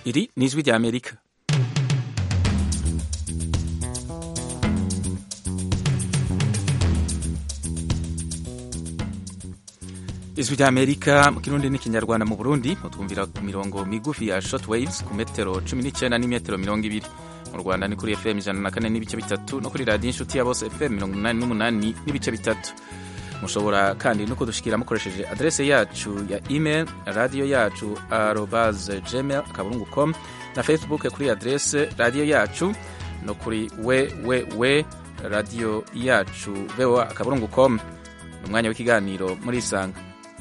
iri ni ijwi rya amerika ijwi rya amerika mu kirundi n'ikinyarwanda mu burundi mutwumvira ku mirongo migufi ya short waves ku metero cumi n'icyenda n'imetero mirongo ibiri mu rwanda ni kuri fm ijana na kane n'ibice bitatu no kuri radiyo inshuti ya bose fm mirongo inani n'umunani n'ibice bitatu mushobora kandi no kudushikira mukoresheje adrese yacu ya email radiyo yacu arobase gmail akaburungu com na facebook kuri adrese radiyo yacu no kuri www radiyo yacu voa akaburungu com ni umwanya w'ikiganiro muri isanga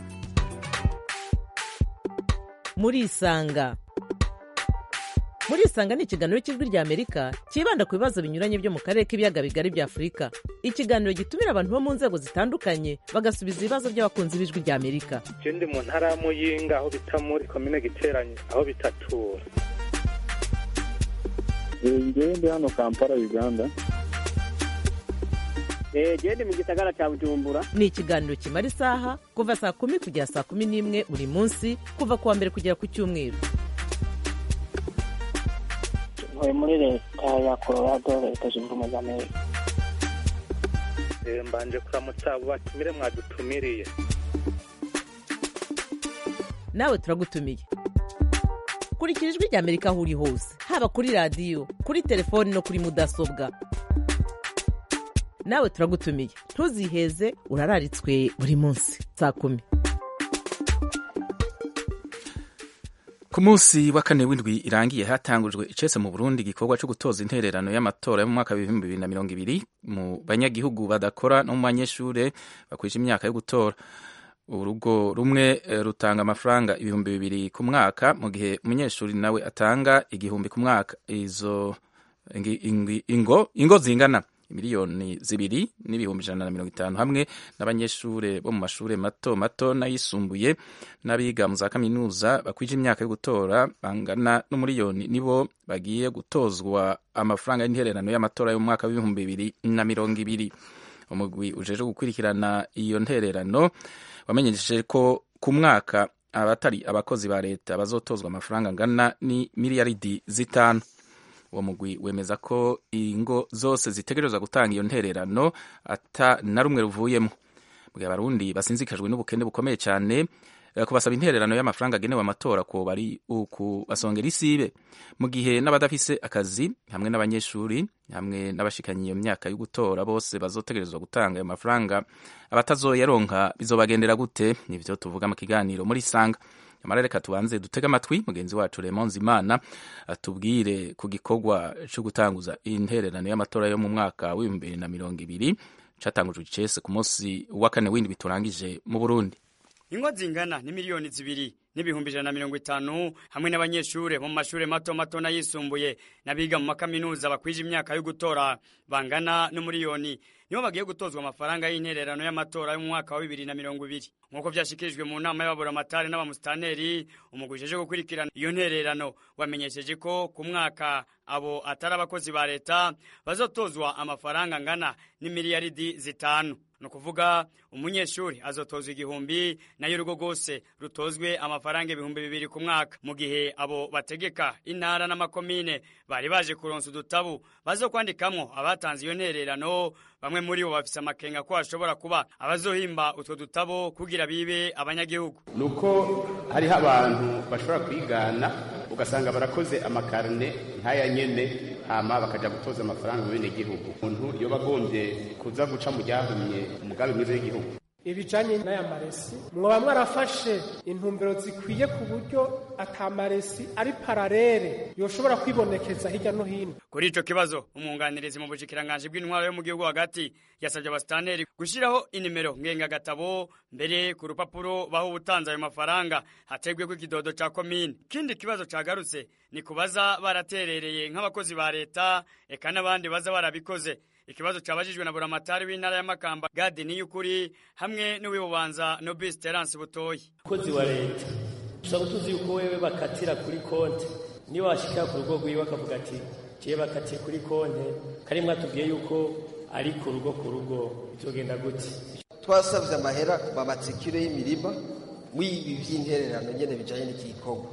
muri isanga muri isanga ni ikiganiro cy'ijwi rya amerika cyibanda ku bibazo binyuranye byo mu karere k'ibiyaga bigari bya afurika ikiganiro gitumira abantu bo mu nzego zitandukanye bagasubiza ibibazo by'abakunzi b'ijwi rya amerika je ndi mu ntara ya muyinga aho bita muri komine giteranye aho bitatura ngewe ndi hano kampala uganda gende mu gisagara cya bujumbura ni ikiganiro kimara isaha kuva saa kumi kugera saa kumi n'imwe buri munsi kuva ku wa mbere kugera ku cyumweru ntuye muri leta ya colorado leta zunze ubumwe za amerika Eh, mbanje kuramutsa abo batumire mwadutumiriye nawe turagutumiye kurikira ijwi rya amerika aho uri hose haba kuri radiyo kuri telefoni no kuri mudasobwa nawe turagutumiye ntuziheze urararitswe buri munsi saa kumi ku munsi wa kane w'indwi irangiye hatangujwe icese mu burundi igikorwa cyo gutoza intererano y'amatora yo mu mwaka w'ibihumbi bibiri na mirongo ibiri mu banyagihugu badakora no mu banyeshure bakwije imyaka yo gutora urugo rumwe eh, rutanga amafaranga ibihumbi bibiri ku mwaka mu gihe umunyeshuri nawe atanga igihumbi ku mwaka izo ingi- ingi- ingo ingo zingana miliyoni zibiri n'ibihumbi ijana na mirongo itanu hamwe n'abanyeshure bo mu mashure mato mato n'ayisumbuye n'abiga mu za kaminuza bakwije imyaka yo gutora bangana n'umuriyoni nibo bagiye gutozwa amafaranga y'intererano y'amatora yo mu mwaka w'ibihumbi bibiri na mirongo ibiri umugwi ujeje gukurikirana iyo ntererano wamenyesheje ko ku mwaka abatari abakozi ba leta bazotozwa amafaranga angana ni miliyaridi zitanu uwo mugwi wemeza ko ingo zose zitegerezwa gutanga iyo ntererano ata na rumwe ruvuyemo mu gihe abarundi basinzikajwe n'ubukene bukomeye cyane eh, kubasaba intererano y'amafaranga agenewe amatora ko bari ukubasongera isibe mu gihe n'abadafise akazi hamwe n'abanyeshuri hamwe n'abashikanye iyo myaka yo gutora bose bazotegerezwa gutanga ayo mafaranga abatazoyaronka bizobagendera gute nivyo tuvuga mu kiganiro muri sanga nyamara reka tubanze dutege amatwi mugenzi wacu Raymond Zimana atubwire ku gikorwa cyo gutanguza intererano y'amatora yo mu mwaka w'ibihumbi bibiri na mirongo ibiri catangujwe icese ku munsi wa kane w'indwi turangije mu Burundi ingo zingana ni miliyoni zibiri n'ibihumbi ijana na mirongo itanu hamwe n'abanyeshure bo mu mashure mato mato n'ayisumbuye n'abiga mu makaminuza bakwije imyaka yo gutora bangana n'umuriyoni nibo bagiye gutozwa amafaranga y'intererano y'amatora yo mu mwaka wa bibiri na mirongo ibiri nk'uko vyashikirijwe mu nama y'ababuramatari n'abamusitanteri umugwi ujeje gukurikirana iyo ntererano wamenyesheje ko ku mwaka abo atari abakozi ba leta bazotozwa amafaranga angana n'imiliyaridi zitanu ni ukuvuga umunyeshuri azotozwa igihumbi nayo urugo rwose rutozwe amafaranga ibihumbi bibiri ku mwaka mu gihe abo bategeka intara n'amakomine bari baje kuronsa udutabu bazo kwandikamwo abatanze iyo ntererano bamwe muri bo bafise amakenga ko hashobora kuba abazohimba utwo dutabo kugira bibe abanyagihugu nuko hariho abantu bashobora kwigana ugasanga barakoze amakarine nk'aya nyene hama bakaja gutoza amafaranga mu bene gihugu umuntu yoba agombye kuza guca mu ryahumye umugambi mwiza w'igihugu ibijanye n'aya maresi mwoba mwarafashe intumbero zikwiye ku buryo ata maresi ari pararere yoshobora kwibonekeza hirya no hino kuri ico kibazo umwunganirizi mu bushikiranganji bw'intwaro yo mu gihugu hagati yasabye abasitanteri gushiraho inimero ngengagatabo mbere ku rupapuro baho ubutanze ayo mafaranga hategweko ikidodo ca komine ikindi kibazo cagarutse ni kubaza baraterereye nk'abakozi ba leta eka n'abandi baza barabikoze ikibazo cabajijwe na buramatari w'intara ya makamba gadi niyukuri hamwe n'uwibubanza nobis terence butoyi umukozi wa leta ushobora tuzi yuko wewe bakatira kuri konti niyo washikira ku rugo rwiwe akavuga ati jewe bakatiye kuri konti kari mwatubwiye yuko ari ku rugo ku rugo bizogenda gute twasabye amahera bamatsikire y'imirima w'ibi by'intererano nyene bijanye n'iki gikorwa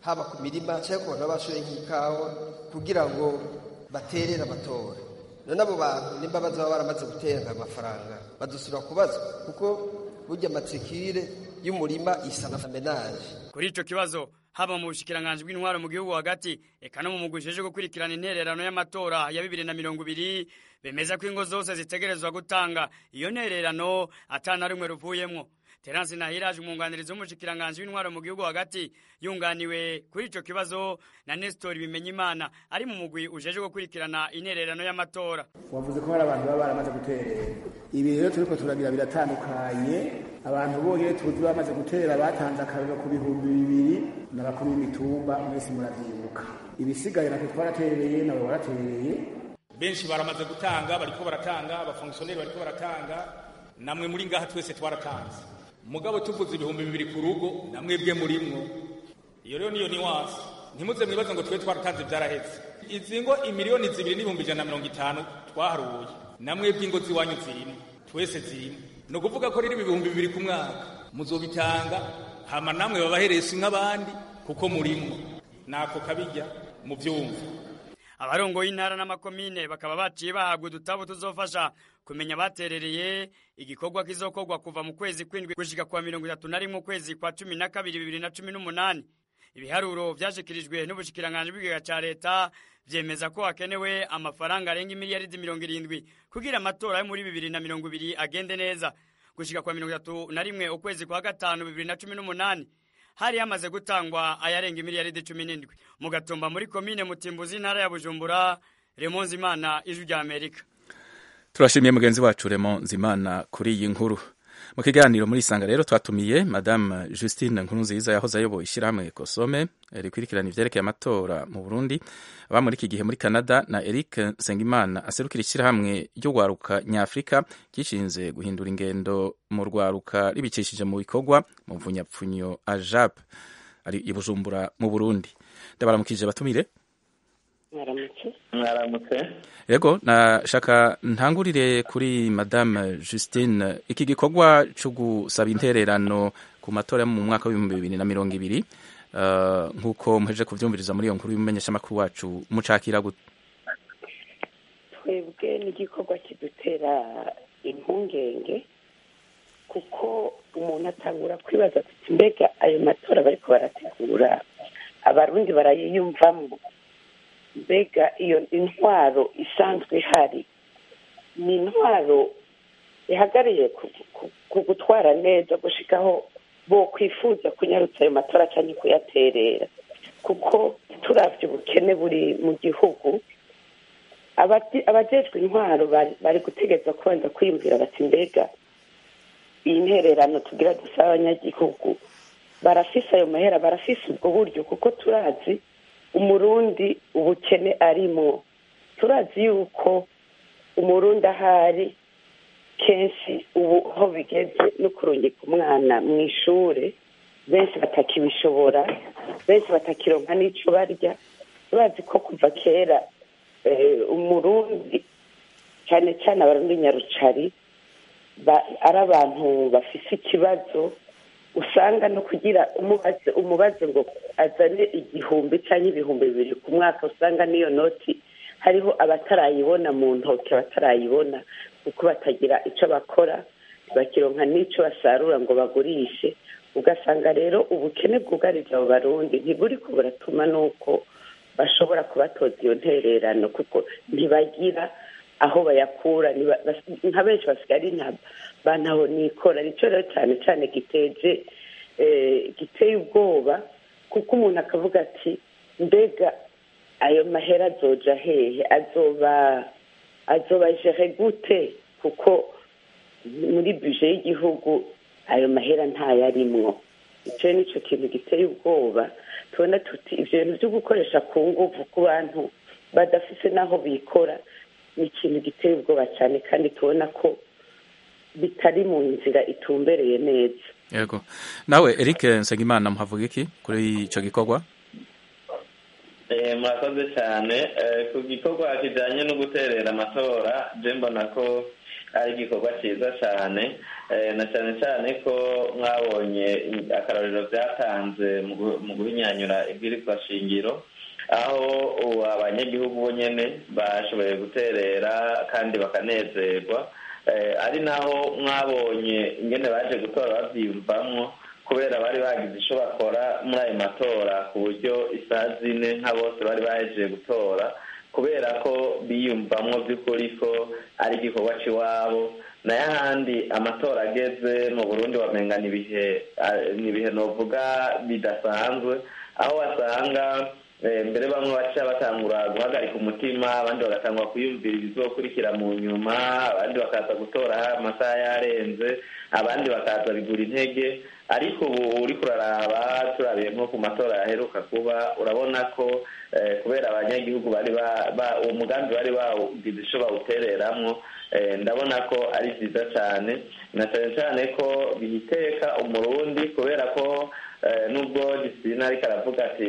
haba ku mirima cyangwa ku bantu baba bashoye nk'ikawa kugira ngo baterere amatora none abo bantu nimba bazaba baramaze gutera amafaranga badusubira kubazwa kuko burya amatsikire y'umurima isa na menaje kuri ico kibazo haba mu bushikiranganji bw'intwaro mu gihugu hagati eka no mu mugwi ujejwe gukurikirana intererano y'amatora ya bibiri na mirongo ibiri bemeza ko ingo zose zitegerezwa gutanga iyo ntererano atana rimwe ruvuyemwo Terence Nahiraje umwunganirizi w'umushikiranganji w'intwaro mu gihugu hagati yunganiwe kuri ico kibazo na Nestor Bimenyimana ari mu mugwi ujejwe gukurikirana intererano y'amatora wavuze ko hari abantu baba baramaze guterera ibi rero turiko turagira biratandukanye abantu bonyene tuzi bamaze gutera batanze akarero ku bihumbi bibiri n'abakuru b'imitumba mwese muravyibuka ibisigaye natwe twaratereye nawe waratereye benshi baramaze gutanga bariko baratanga abafongisiyoneri bariko baratanga namwe muri ngaha twese twaratanze mugabo tuvuze ibihumbi bibiri ku rugo namwe bwe murimwo iyo rero niyo niwansi ntimuze mwibaze ngo twe twaratanze byarahetse izi ngo imiliyoni zibiri n'ibihumbi ijana na mirongo itanu twaharuye namwe bw'ingo z'iwanyu zirimo twese zirimo ni ukuvuga ko rero ibihumbi bibiri ku mwaka muzobitanga hama namwe babahereza nk'abandi kuko murimwo nako kabijya mu byumva abarongoye intara n'amakomine bakaba baciye bahabwa udutabo tuzofasha kumenya baterereye igikorwa kizokorwa kuva mu kwezi kw'indwi gushika kwa mirongo itatu na rimwe ukwezi kwa cumi na kabiri bibiri na cumi n'umunani ibiharuro vyashikirijwe n'ubushikiranganji bw'ikigega ca leta vyemeza ko hakenewe amafaranga arenga imiliyaridi mirongo irindwi kugira amatora yo muri bibiri na mirongo ibiri agende neza gushika kwa mirongo itatu na rimwe ukwezi kwa gatanu bibiri na cumi n'umunani hari hamaze gutangwa ayarenga imiliyaridi cumi n'indwi mu gatumba muri komine mutimbuzi intara ya bujumbura remonzi imana ijwi rya amerika turashimiye mugenzi wacu remo nzimana kuri iyi nkuru mu kiganiro muri isanga rero twatumiye madame justine nkurunziza yahoze ayoboye ishyirahamwe kosome rikurikirana ivyerekeye amatora mu burundi aba muri iki gihe muri canada na eric nsengimana aserukira ishyirahamwe ry'urwaruka nyafurika ryishinze guhindura ingendo mu rwaruka ribicishije mu bikorwa mu mvunyapfunyo ajap ari i bujumbura mu burundi ndabaramukije batumire mwaramutse mwaramutse yego nashaka ntangurire kuri madame justine iki gikorwa cyo gusaba intererano ku matora yo mu mwaka w'ibihumbi bibiri na mirongo ibiri uh, nk'uko muhejeje kuvyumviriza muri iyo nkuru y'umumenyeshamakuru wacu mucakira gute twebwe n'igikorwa kidutera impungenge kuko umuntu atangura kwibaza ati mbega ayo matora bariko barategura abarundi barayiyumvamo mbega iyo intwaro isanzwe ihari ni intwaro ihagariye ku gutwara neza gushikaho bo kwifuza kunyarutsa ayo matora cyangwa kuyaterera kuko turavye ubukene buri mu gihugu abajejwe intwaro bari gutegeza kubanza kwiyumvira bati mbega iyi ntererano tugira dusaba abanyagihugu barafise ayo mahera barafise ubwo buryo kuko turazi umurundi ubukene arimo turazi yuko umurundi ahari kenshi ubu aho bigeze no kurungika umwana mu ishuri benshi batakibishobora benshi batakironka n'icyo barya turazi ko kuva kera umurundi cyane cyane abarundi nyarucari ari abantu bafise ikibazo usanga no kugira umubaze umubaze ngo azane igihumbi cyangwa ibihumbi bibiri ku mwaka usanga n'iyo noti hariho abatarayibona mu ntoki abatarayibona kuko batagira icyo bakora bakironka n'icyo basarura ngo bagurishe ugasanga rero ubukene bwugarije abo barundi ntiburi ko buratuma n'uko bashobora kubatoza iyo ntererano kuko ntibagira aho bayakura nka benshi basigaye bantaho nikora nicyo rero cyane cyane giteje giteye ubwoba kuko umuntu akavuga ati mbega ayo mahera azoja hehe azoba azoba jere gute kuko muri buje y'igihugu ayo mahera ntayarimwo icyo nicyo kintu giteye ubwoba tubona tuti ibyo bintu byo gukoresha ku nguvu ku bantu badafite n'aho bikora ni ikintu giteye ubwoba cyane kandi tubona ko bitari mu nzira itumbereye neza yego nawe eric nsengimana muhavuga iki kuri icyo gikorwa murakoze cyane ku gikorwa kijyanye no guterera amatora je mbona ko ari igikorwa cyiza cyane na cyane cyane ko mwabonye akarorero byatanze mu guhinyanyura ibwirizwa shingiro aho abanyagihugu bo nyine bashoboye guterera kandi bakanezerwa ari naho mwabonye ingene baje gutora babyiyumvamo kubera bari bagize icyo bakora muri ayo matora ku buryo isaha zine nka bose bari bahejeje gutora kubera ko biyumvamo by'ukuri ko ari igikorwa cy'iwabo nayo ahandi amatora ageze mu burundi wamenga ni ibihe novuga bidasanzwe aho wasanga mbere bamwe baca batangura guhagarika umutima abandi bagatangura kwiyumvira ibizokurikira mu nyuma abandi bakaza gutora amasaha yarenze abandi bakaza bigura intege ariko ubu uri kuraraba turabiye nko ku matora yaheruka kuba urabona ko kubera abanyagihugu bari uwo mugambi bari bawugize icyo bawutereramwo ndabona ko ari byiza cyane na cyane cyane ko bihiteka umurundi kubera ko nubwo gisina ariko aravuga ati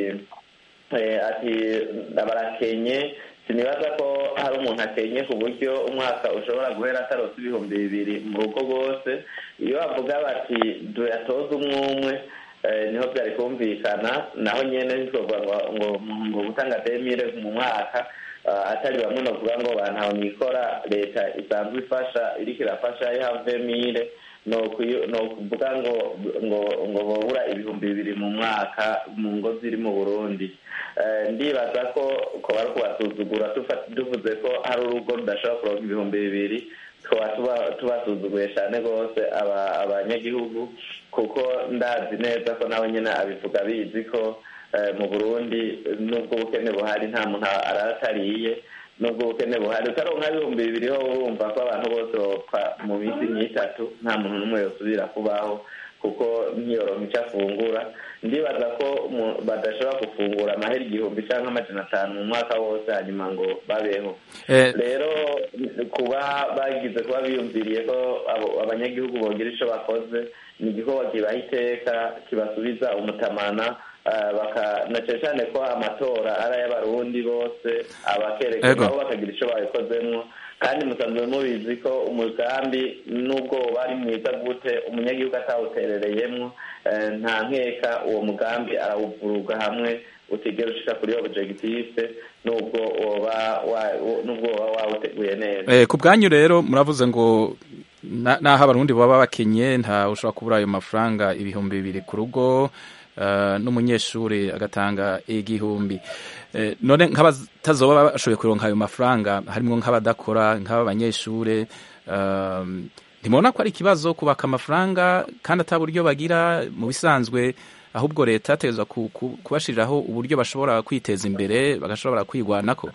ati barakenye sinibaza ko hari umuntu akenye ku buryo umwaka ushobora guhera atarose ibihumbi bibiri mu rugo rwose iyo bavuga bati tuyatoze umwe umwe niho byari kumvikana naho nyine bikorwa ngo ngo gutanga demire mu mwaka atari bamwe bavuga ngo bantawe nikora leta isanzwe ifasha iriko irafasha ihavemire ni ukuvuga ngo ngo ngo babura ibihumbi bibiri mu mwaka mu ngo ziri mu burundi ndibaza ko ko bari kubasuzugura tuvuze ko hari urugo rudashobora kuronka ibihumbi bibiri tukaba tubasuzuguye cyane rwose abanyagihugu kuko ndazi neza ko nawe nyine abivuga bizi ko mu burundi n'ubwo ubukene buhari nta muntu aratariye nubwo ubukene buhari utaronka ibihumbi bibiri ho urumva ko abantu bose bapfa mu minsi nk'itatu nta muntu n'umwe yosubira kubaho kuko ntiyoronka icyo afungura ndibaza ko badashobora gufungura amahera igihumbi cyangwa amajana atanu mu mwaka wose hanyuma ngo babeho rero kuba bagize kuba biyumviriye ko abanyagihugu bogira icyo bakoze ni igikorwa kibaha iteka kibasubiza umutamana na cyane cyane ko amatora ari ay'abarundi bose abakerekana aho bakagira icyo babikozemo kandi musanzwe mubizi ko umugambi n'ubwo bari mwiza gute umunyagihugu atawuterereyemo nta nkeka uwo mugambi arawuvuruga hamwe utigera ushika kuri objective nubwo woba nubwo woba wawuteguye neza ku bwanyu rero muravuze ngo naho abarundi baba bakenye nta ushobora kubura ayo mafaranga ibihumbi bibiri ku rugo n'umunyeshuri agatanga igihumbi none nk'abatazoba bashoboye kuronka ayo mafaranga harimo nk'abadakora nk'abanyeshuri ntimubona ko ari ikibazo kubaka amafaranga kandi ata buryo bagira mu bisanzwe ahubwo leta yategerezwa kubashiriraho uburyo bashobora kwiteza imbere bagashobora kwigwanako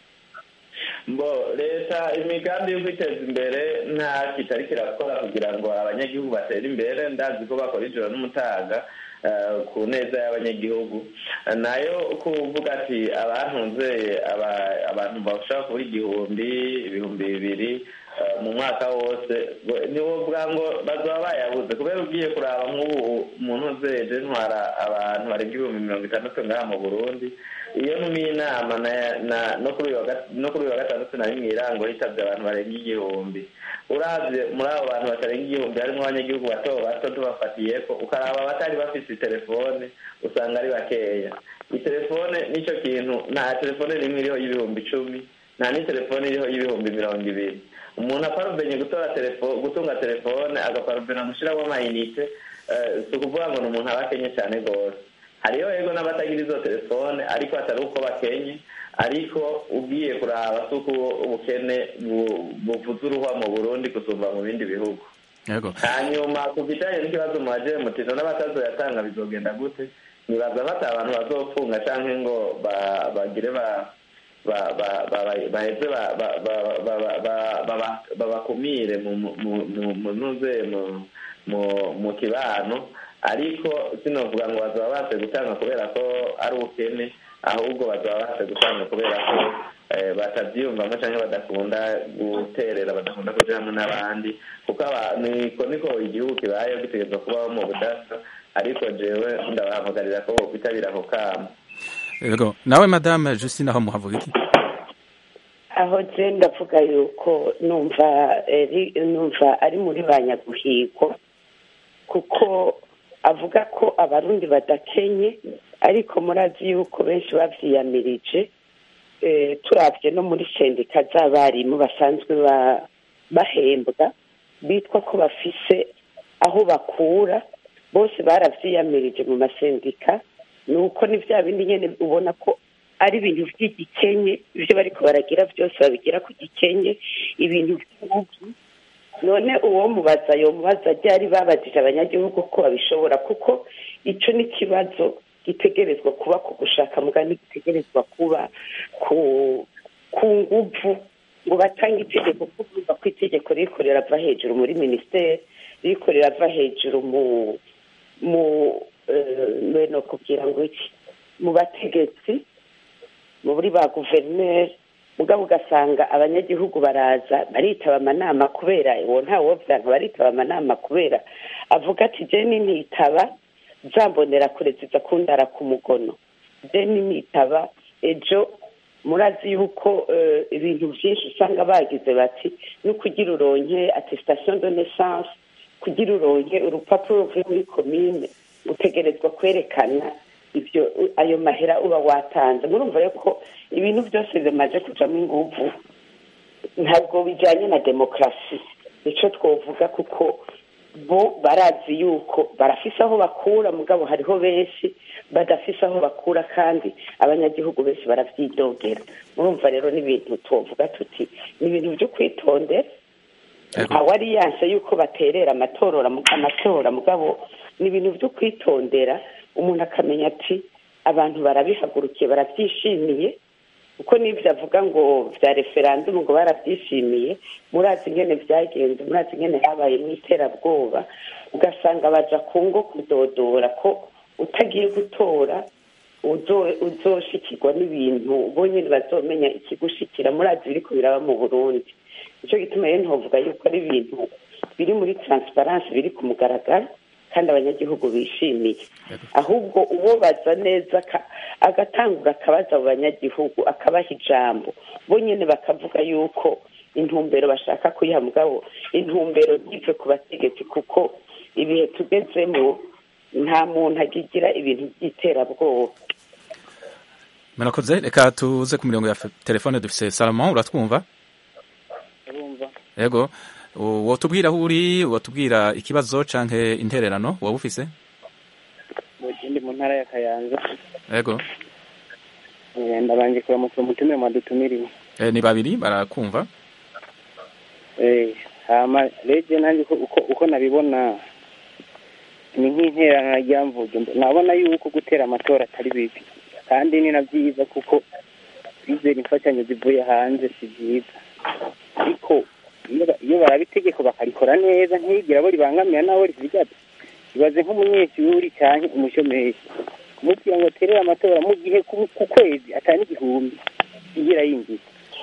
mbo leta imigambi yo kwiteza imbere nta kitari kirakora kugira ngo abanyagihugu batere imbere ndazi ko bakora ijoro n'umutaga ku neza y'abanyagihugu nayo kuvuga ati abantunze abantu bashobora kubura igihumbi ibihumbi bibiri mu mwaka wose niwo bwa ngo bazaba bayabuze kubera ugiye kuraba nk'ubu umuntu uzeje ntwara abantu barenga ibihumbi mirongo itandatu ngaha mu burundi iyo ntumiye inama no kuri uyu wa gatandatu nari mu irango hitabye abantu barenga igihumbi urabye muri abo bantu batarenga igihumbi harimo abanyagihugu bato bato tubafatiye ko ukaraba abatari bafite telefone usanga ari bakeya iyi telefone nicyo kintu nta telefone rimwe iriho y'ibihumbi icumi nta n'itelefone iriho y'ibihumbi mirongo ibiri umuntu aparubenye gutora telefone gutunga telefone agaparubena gushyiramo amayinite si ukuvuga ngo ni umuntu aba akenye cyane rwose hariho yego n'abatagira izo telefone ariko atari uko bakenye ariko ugiye kuraba si uko ubukene buvuze uruhwa mu burundi gusumba mu bindi bihugu hanyuma ku bijyanye n'ikibazo mu bagire mutino n'abatazoyatanga bizogenda gute nibaza bata abantu bazopfunga cyangwa ngo bagire ba baheze babakumire mu ntuze mu kibano ariko sinovuga ngo bazaba baje gutanga kubera ko ari ubukene ahubwo bazaba baje gutanga kubera ko batabyiyumvamo cyangwa badakunda guterera badakunda kuja hamwe n'abandi kuko niko niko igihugu kibayeho gitegerezwa kubaho mu budasa ariko jewe ndabahamagarira ko bokwitabira ako kamo yego nawe madame justine aho muhavuga iki aho je ndavuga yuko numva eri- numva ari muri ba nyaguhigwa kuko avuga ko abarundi badakenye ariko murazi yuko benshi bavyiyamirije eh, turavye no muri sendika z'abarimu basanzwe ba- bahembwa bitwa ko bafise aho bakura bose baravyiyamirije mu masendika ni uko ni vya bindi nyene ubona ko ari ibintu vy'igikenye ivyo bariko baragira vyose babigira ku gikenye ibintu vy'ubugi none uwo mubaza yomubaza ryari babajije abanyagihugu ko babishobora kuko ico ni ikibazo gitegerezwa kuba ku gushaka mugani gitegerezwa kuba ku ku nguvu ngo batange itegeko kuko urumva ko itegeko ririko rirava hejuru muri minisiteri ririko rirava hejuru mu mu eh, no kubwira ngo iki mu bategetsi muri ba guverineri mugabo ugasanga abanyagihugu baraza baritaba amanama kubera uwo ntawe wovyanga baritaba amanama kubera avuga ati je nintitaba zambonera kure ziza kundara ku mugono je nintitaba ejo murazi yuko eh, ibintu vyinshi usanga bagize bati no kugira uronke attestation de naissance kugira uronke urupapuro ruvuye muri komine utegerezwa kwerekana ivyo ayo mahera uba watanze murumva rero ko ibintu byose bimaze kujamo inguvu ntabwo bijanye na demokarasi nico twovuga kuko bo barazi yuko barafise aho bakura mugabo hariho benshi badafise aho bakura kandi abanyagihugu benshi baravyidogera murumva rero n'ibintu twovuga tuti ni ibintu vyo kwitondera ntawe ari yanse yuko baterera amatorora amatora mugabo ni ibintu vyo kwitondera umuntu akamenya ati abantu barabihagurukiye barabyishimiye kuko n'ibyo avuga ngo bya referandumu ngo barabyishimiye murazi ingene byagenze murazi ingene habaye mu iterabwoba ugasanga baja ku ngo kudodora ko utagiye gutora uzo- uzoshikirwa n'ibintu bonyene bazomenya ikigushikira murazi biriko biraba mu burundi nico gituma rero ntovuga yuko ari ibintu biri muri transparence biri ku mugaragaro kandi abanyagihugu bishimiye ahubwo uwo baza neza ka- agatangura akabaza abo banyagihugu akabaha ijambo bo nyene bakavuga yuko intumbero bashaka kuyiha mugabo intumbero ntive ku bategetsi kuko ibihe tugezemo nta muntu agigira ibintu by'iterabwoba murakoze reka tuze ku mirongo ya fe- telefone dufise salomon uratwumva urumva yego wotubwira aho uri wotubwira ikibazo canke intererano waba ufise ndi mu ntara ya kayanza yego Eh, ndabanje kuramutsa umutumire mwadutumiriwe Eh, ni babiri barakumva Eh, hama reje nanjye uko- uko uko nabibona ni nk'interana ryamvuge nabona yuko gutera amatora atari bibi kandi ni na byiza kuko bizera imfashanyo zivuye hanze si byiza ariko iyo ba- iyo baraba itegeko bakarikora neza ntigira abo ribangamira n'abo rizigaza ibaze nk'umunyeshuri cyangwa umushomeri kumubwira ngo aterere amatora mu gihe ku ku kwezi atari n'igihumbi igira yinjiza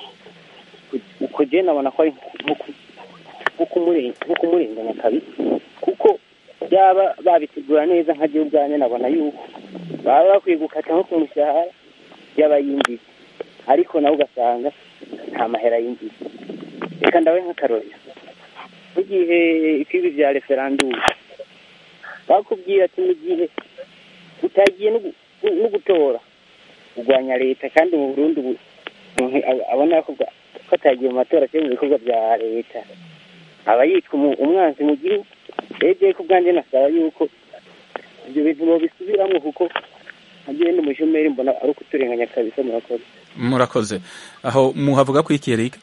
uko je nabona ko ari nko ku- nko kumure- nko kumurenganya kabisa kuko byaba babitegura neza nka gihe ubwanjye nabona yuko baba bakwiye gukata nko ku mushahara y'abayinjiza ariko nawe ugasanga nta mahera yinjiza reka ndawe nk'akarorero nk'igihe ikibi bya referandumu bakubwira ati mu gihe utagiye no gu- no gutora urwanya leta kandi mu burundi ubu umuntu aba- abona ko bwa- ko atagiye mu matora cyangwa mu bikorwa bya leta aba yitwa umu- umwanzi mu gihugu rege ko ubwanjye nasaba yuko ibyo bintu babisubiramo kuko nkagiye ndi umushomeri mbona ari ukuturenganya kabisa murakoze murakoze aho muhavuga ko iki Eric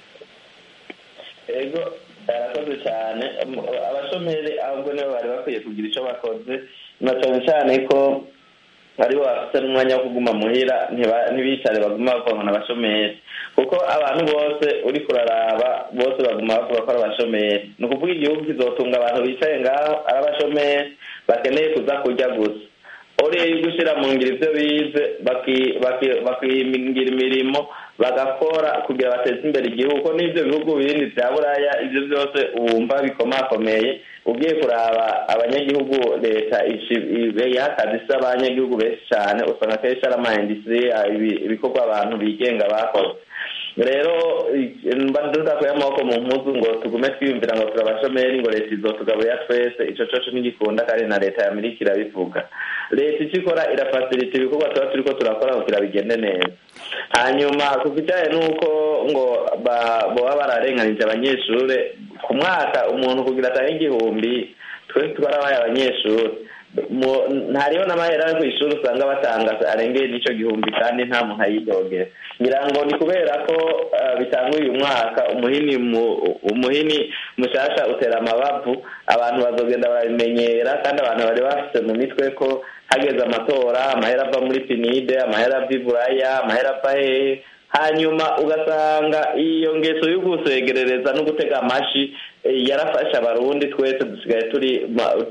ego barakoze cyane Um, abashomeri ahubwo nibo bari bakwiye kugira icyo bakoze na cyane cyane ko aribo bafite n'umwanya wo kuguma muhira ntiba- ntibicare baguma bavuga ngo ni abashomeri kuko abantu bose uri kuraraba bose baguma bavuga ko ari abashomeri ni ukuvuga igihugu kizotunga abantu bicaye ngaho ari abashomeri bakeneye kuza kurya gusa oriye yo gushyira mu ngiro ibyo bize baki- baki- bakimingira imirimo bagakora kugira bateze imbere igihugu ko n'ibyo bihugu bindi bya buraya ibyo byose wumva bikomakomeye ugiye kuraba abanyagihugu leta yaha akazi isa abanyagihugu benshi cyane usanga akenshi ari ama industrie ibi- ibikorwa abantu bigenga bakoze rero mba tudakuye amaboko mu mpuzu ngo tugume twiyumvira ngo turi abashomeri ngo leta izotugaburira twese ico coco ntigikunda kandi na leta ya amerika irabivuga leta icyo ikora irafasirita ibikorwa tuba turiko turakora kugira bigende neza hanyuma ku kijanye n'uko ngo boba bararenganije abanyeshure ku mwaka umuntu kugira atange igihumbi twese twarabaye abanyeshuri ntariho n'amahera yo ku ishuri usanga batanga arengeye n'icyo gihumbi kandi nta muntu ayidogera ngira ngo ni kubera ko bitanga uyu mwaka umuhini umuhini mushasha utera amabavu abantu bazogenda barabimenyera kandi abantu bari bafite mu mitwe ko hageze amatora amahera ava muri pinide amahera ava iburaya amahera ava hehe hanyuma ugasanga iyo ngeso yo gusegerereza no gutega amashi yarafashe abarundi twese dusigaye turi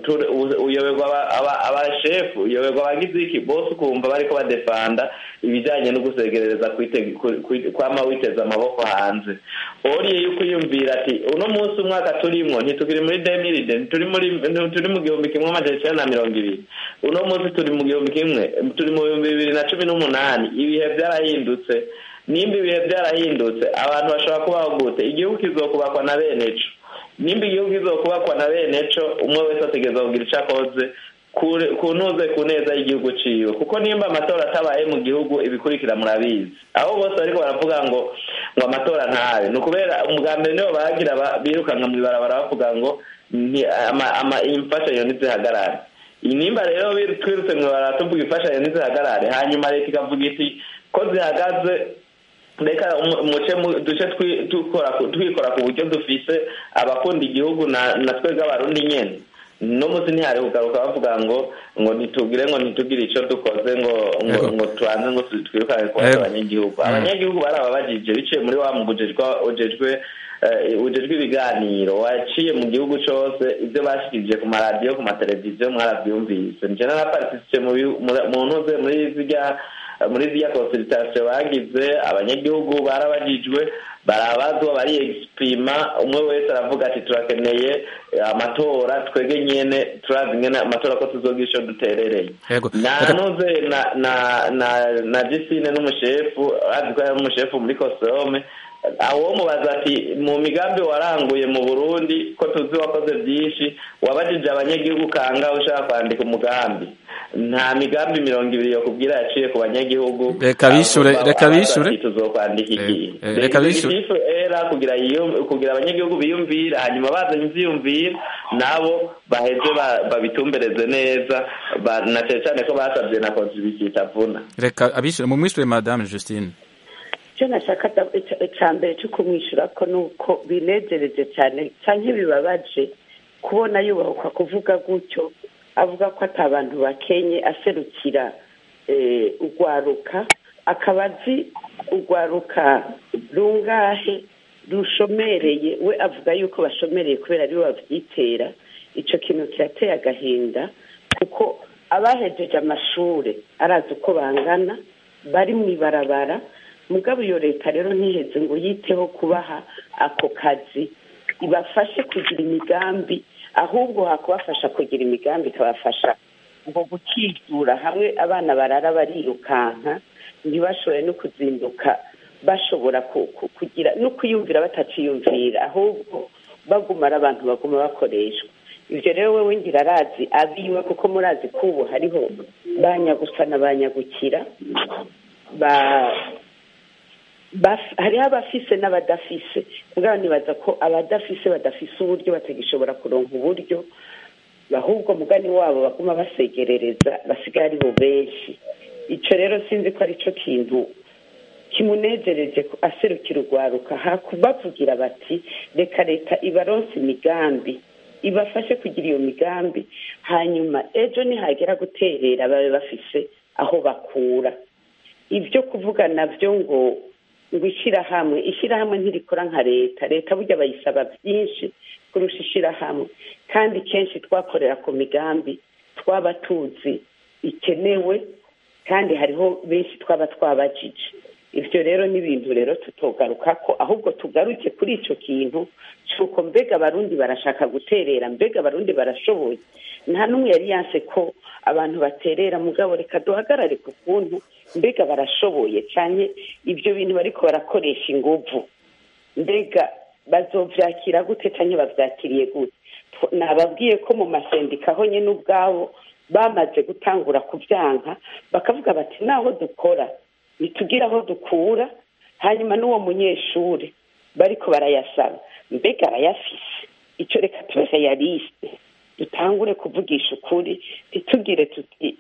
uyoberwa abashefu uyoberwa abagiziki bose ukumva bariko badefanda ibijyanye no gusegerereza kwama witeza amaboko hanze oriye yuko uyumvira ati uno munsi umwaka turimwo ntitukiri muri demiride ntituri mu gihumbi kimwe amajana icyenda na mirongo ibiri uno munsi turi mu gihumbi kimwe turi mu bihumbi bibiri na cumi n'umunani ibihe byarahindutse nimba ibihe byarahindutse abantu bashobora kubaho gute igihugu kizokubakwa na bene co nimba igihugu kizokubakwa na bene co umwe wese ategereza kugira ico akoze ku ntuze ku neza y'igihugu ciwe kuko nimba amatora atabaye mu gihugu ibikurikira murabizi aho bose bariko baravuga ngo ngo amatora ntabe ni ukubera umugambi nibo bagira birukanka mw'ibarabara bavuga ngo imfashanyo ntizihagarare nimba rero twirutse mw'ibarabara tuvuga imfashanyo ntizihagarare hanyuma leta ikavuga iti ko zihagaze reka muce duce twikora ku buryo dufise abakunda igihugu na twebwe abarundi nyene no munsi ntihari kugaruka bavuga ngo ngo ntitugire ngo ntitugire icyo dukoze ngo ngo ngo tubanze ngo twirukane kubaza abanyagihugu abanyagihugu barababajije biciye muri wa mugujejwe ujejwe ujejwe ibiganiro waciye mu gihugu cyose ibyo bashikirije ku maradiyo ku mateleviziyo mwarabyumvise nje naraparitisiye mu ntuze muri zirya muri ziriya konsultation bagize abanyagihugu barabajijwe barabazwa bariyegisiprima umwe wese aravuga ati turakeneye amatora twege nyene turazi ngene amatora ko tuzogira ico duterereye nanuze na na na na jisine n'umushefu azi ko yari umushefu muri kosome awo mubaza ati mu migambi waranguye mu burundi ko tuzi wakoze byinshi wabajije abanyagihugu kanga ushaka kwandika umugambi nta migambi mirongo ibiri yo kubwira yaciye ku banyagihugu reka bishure reka bishure tuzokwandika iki reka bishure era kugira kugira abanyagihugu biyumvira hanyuma bazanye ivyiyumvira nabo baheze babitumbereze neza na cyane cyane ko basabye na contribution itavuna reka abishure mu mwishure madame Justine icyo nashaka icya mbere cyo kumwishyura ko ni uko binejereje cyane cyangwa bibabaje kubona yubahwa kuvuga gutyo avuga ko ati abantu bakenye aserukira urwaruka akaba azi urwaruka rungahe rushomereye we avuga yuko bashomereye kubera aribo babyitera icyo kintu kirateye agahinda kuko abahejeje amashuri arazi uko bangana bari mu ibarabara mugabo iyo leta rero ntiheze ngo yiteho kubaha ako kazi ibafashe kugira imigambi ahubwo hakubafasha kugira imigambi ikabafasha ngo gukizura hamwe abana barara barirukanka ntibashobore no kuzinduka bashobora kugira no kwiyumvira bataciyumvira ahubwo bagumara abantu baguma bakoreshwa ibyo rero wowe ngira arazi abiwe kuko murazi ko ubu hariho banyagusa na banyagukira hariho abafise n'abadafise mugabo nibaza ko abadafise badafise uburyo batagishobora kuronka uburyo ahubwo mugani wabo baguma basegerereza basigaye ari bo benshi icyo rero sinzi ko ari cyo kintu kimunezereje aserukira urwaruka hakubavugira bati reka leta ibaronse imigambi ibafashe kugira iyo migambi hanyuma ejo nihagera guterera babe bafise aho bakura ibyo kuvuga nabyo ngo ngo ishyirahamwe ishyirahamwe ntirikora nka leta leta burya bayisaba byinshi kurusha ishyirahamwe kandi kenshi twakorera ku migambi twaba tuzi ikenewe kandi hariho benshi twaba twabajije ibyo rero ni ibintu rero tutogaruka ko ahubwo tugaruke kuri icyo kintu cy'uko mbega abarundi barashaka guterera mbega abarundi barashoboye nta n'umwe yari yanse ko abantu baterera mugabo reka duhagarare ku kuntu mbega barashoboye cyane ibyo bintu bariko barakoresha inguvu mbega bazovyakira gute cyangwa bavyakiriye gute Tw- nababwiye ko mu masendika ho nyine ubwabo bamaze gutangura kubyanka bakavuga bati naho dukora nitugire aho dukura hanyuma n'uwo munyeshuri bariko barayasaba mbega arayafise icyo reka tube realiste dutangure kuvugisha ukuri ntitugire tuti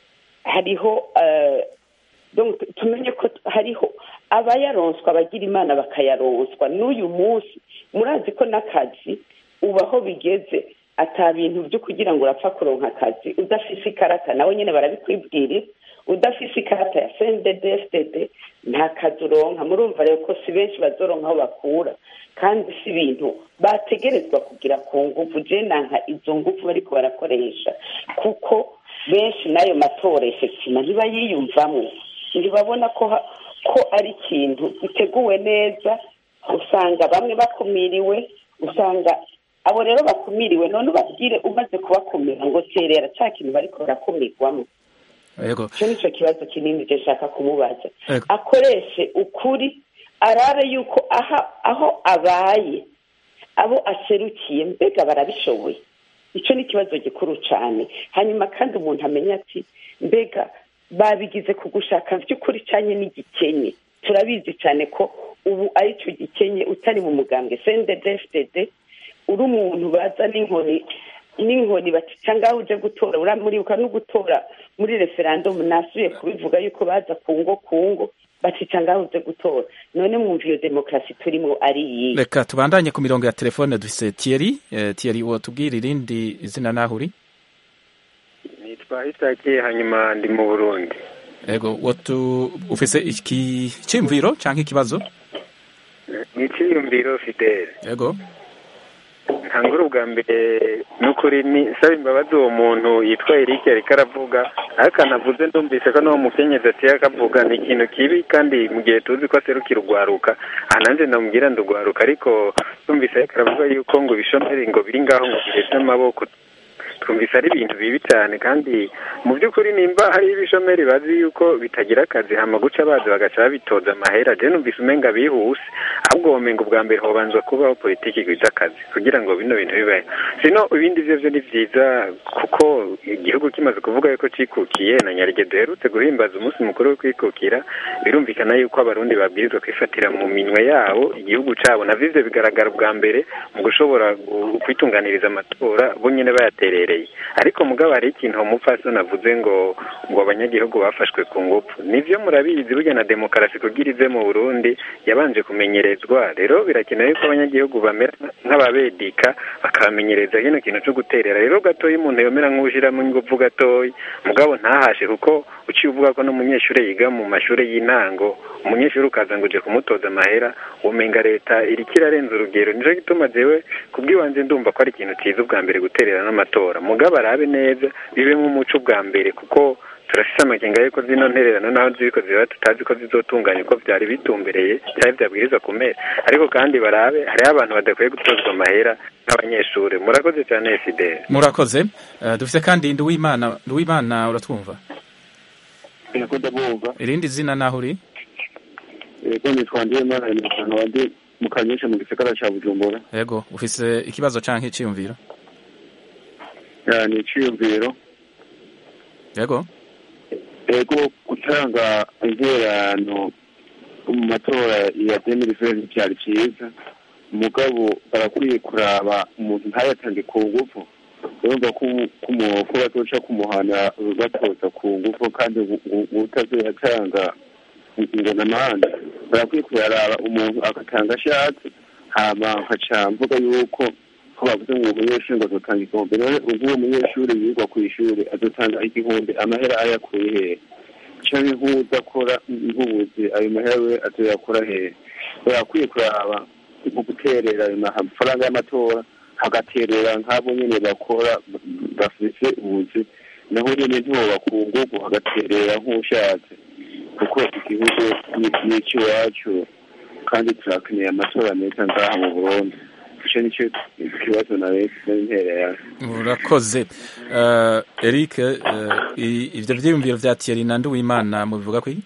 hariho eh, donc tumenye ko hariho abayaronswa abagira imana bakayaronswa n'uyu munsi murazi ko n'akazi uba aho bigeze ata bintu byo kugira ngo urapfa kuronka akazi udafise ikarata nawe nyine barabikwibwirira udafise ikarata ya cndd nta kazi uronka murumva rero ko si benshi bazoronka aho bakura kandi si ibintu bategerezwa kugira ku nguvu je nanka izo nguvu bariko barakoresha kuko benshi n'ayo matora efektima ntibayiyumvamwo ntibabona ko ha- ko ari ikintu giteguwe neza usanga bamwe bakumiriwe usanga abo rero bakumiriwe none ubabwire umaze kubakumira ngo terera cya kintu bariko barakumirwamo yego icyo ni cyo kibazo kinini je nshaka kumubaza Yego. akoreshe ukuri arabe yuko aha aho abaye abo aserukiye mbega barabishoboye icyo ni ikibazo gikuru cyane hanyuma kandi umuntu amenya ati mbega babigize ku gushaka by'ukuri cyane n'igikenye turabizi cyane ko ubu ari cyo gikenye utari mu mugambwe cndd uri umuntu baza n'inkoni n'inkoni bati cyangwa uje gutora uramuribuka no gutora muri referandumu nasubiye kubivuga yuko baza ku ngo ku ngo bati cyangwa uje gutora none mwumva iyo demokarasi turimo ari iyi reka tubandanye ku mirongo ya telefone dufise Thierry eh, Thierry wotubwira irindi izina naho uri nitwa isaki hanyuma ndi mu burundi yego wotu ufise iki cyimviro canke ikibazo ni icyiyumviro fidele yego ntangura ubwa mbere n'ukuri ni saba imbabazi uwo muntu yitwa Eric ariko aravuga ariko anavuze ndumvise ko n'uwo mukenyezi atiye akavuga ni ikintu kibi kandi mu gihe tuzi ko aserukira urwaruka aha nanjye ndamubwira ndugwaruka ariko twumvise ariko aravuga yuko ngo ibishomeri ngo biri ngaho ngo biheze amaboko twumvise ari ibintu bibi cyane kandi mu by'ukuri nimba hari ibishomeri bazi yuko bitagira akazi hama guca bazi bagaca babitoza amahera je numvise umenga bihuse ahubwo womenga ubwa mbere hobanzwa kubaho politiki igwiza akazi kugira ngo bino bintu bibaye sino ibindi vyo vyo ni vyiza kuko igihugu kimaze kuvuga yuko cikukiye na nyarige duherutse guhimbaza umunsi mukuru wo kwikukira birumvikana yuko abarundi babwirizwa kwifatira mu minwe yabo igihugu cabo navyo ivyo bigaragara ubwa mbere mu gushobora gu- kwitunganiriza amatora bo nyene bayaterereye ariko mugabo hari ikintu umupfasoni avuze ngo ngo abanyagihugu bafashwe ku ngufu nivyo murabizi burya na demokarasi kugira ize mu burundi yabanje kumenyerezwa rero birakenewe ko abanyagihugu bamera nk'ababedika bakabamenyereza kino kintu co guterera rero gatoya umuntu yomera nk'uwushiramo ingufu gatoya mugabo ntahashe kuko uciye uvuga ko n'umunyeshuri yiga mu mashuri y'intango umunyeshuri ukaza ngo uje kumutoza amahera umenga leta iriko irarenza urugero nico gituma jewe kubw'iwanje ndumva ko ari ikintu ciza ubwa mbere guterera n'amatora mugabo arabe neza bibemo umuco ubwa mbere kuko turafise amakenga yuko zino ntererano naho ziriko ziba tutazi ko zizotunganya uko vyari bitumbereye cyari vyabwirizwa kumera ariko kandi barabe hariho abantu badakwiye gutozwa amahera nk'abanyeshuri murakoze cyane fidele murakoze Eh, dufise kandi nduwimana nduwimana uratwumva yego ndabumva irindi zina naho uri yego nitwa ndiyemana imiryango wandi mu kanyesha mu gisagara ca bujumbura yego ufise ikibazo canke iciyumviro Ya, ni iciyumviro yego yego gutanga intererano mu matora ya demiriveri byari cyiza umugabo barakwiye kuraba umuntu ntayatange ku ngufu urumva ko ko bazoca kumuhana batoza ku ngufu kandi utazoyatanga ngo n'amahandi barakwiye kuyaraba umuntu agatanga ashatse hama nkaca mvuga yuko ko bavuze ngo umunyeshuri ngo azotanga igihumbi none ubwo uwo munyeshuri yigwa ku ishuri azotanga igihumbi amahera ayakuye hehe canke nk'udakora nk'ubuzi ayo mahera we azoyakora hehe barakwiye kuraba mu guterera ayo mafaranga y'amatora hagaterera nk'abo nyene bakora bafise ubuzi naho nyene ntiwoba ku nguvu hagaterera nk'ushatse kuko igihugu ni icy'iwacu kandi turakeneye amatora meza ngaha mu burundi icyo nicyo kibazo na leta n'intererano urakoze uh, eric uh, ivyo vyiyumviro vya thierry na nduwimana mubivuga kwiki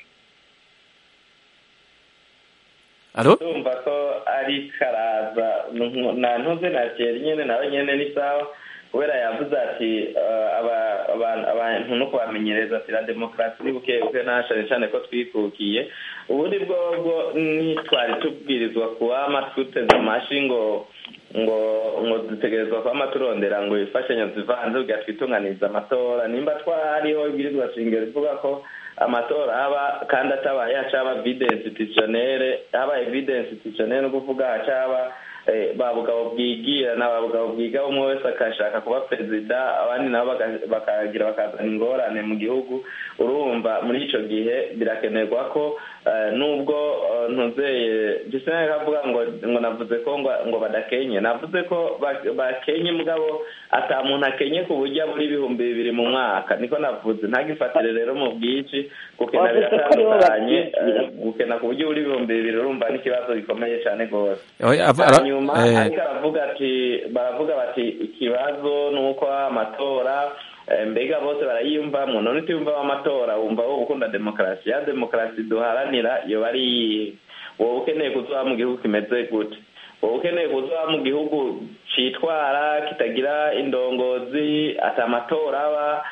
alo ndumva ko ari karaza na ntuze na thierry nyene nawe nyene ni sawa kubera yavuze ati abantu no kubamenyereza ati la demokarasi ni buke buke nta cane cane ko twikukiye ubundi bwobwo ntitwari tubwirizwa kuwama twuteze amashi ngo ngo ngo dutegerezwa kwama turondera ngo imfashanyo zivanze kugira twitunganize amatora nimba twariho ibwirizwa shingiro rivuga ko amatora haba kandi atabaye hacaba vide institutionnere habaye vide institutionnere no kuvuga hacaba ba bugabo bwigira na ba bugabo bwiga umwe wese akashaka kuba perezida abandi nabo bakagira bakazana ingorane mu gihugu urumva muri ico gihe birakenerwa ko nubwo ntuzeye gisene kavuga ngo ngo navuze ko ngo badakenye navuze ko bakenye mugabo ata muntu akenye ku buryo muri ibihumbi bibiri mu mwaka niko navuze ntagifatire rero mu bwinshi gukena biratandukanye gukena ku buryo buri ibihumbi bibiri urumva n'ikibazo gikomeye cyane rwose hanyuma ariko aravuga ati baravuga bati ikibazo ni uko amatora mbega bose barayiyumvamo none utiyumvamo amatora wumva wowe ukunda demokarasi ya demokarasi duharanira iyo bari iyihe wowe ukeneye kuzuba mu gihugu kimeze gute wowe ukeneye kuzuba mu gihugu cyitwara kitagira indongozi ati amatora aba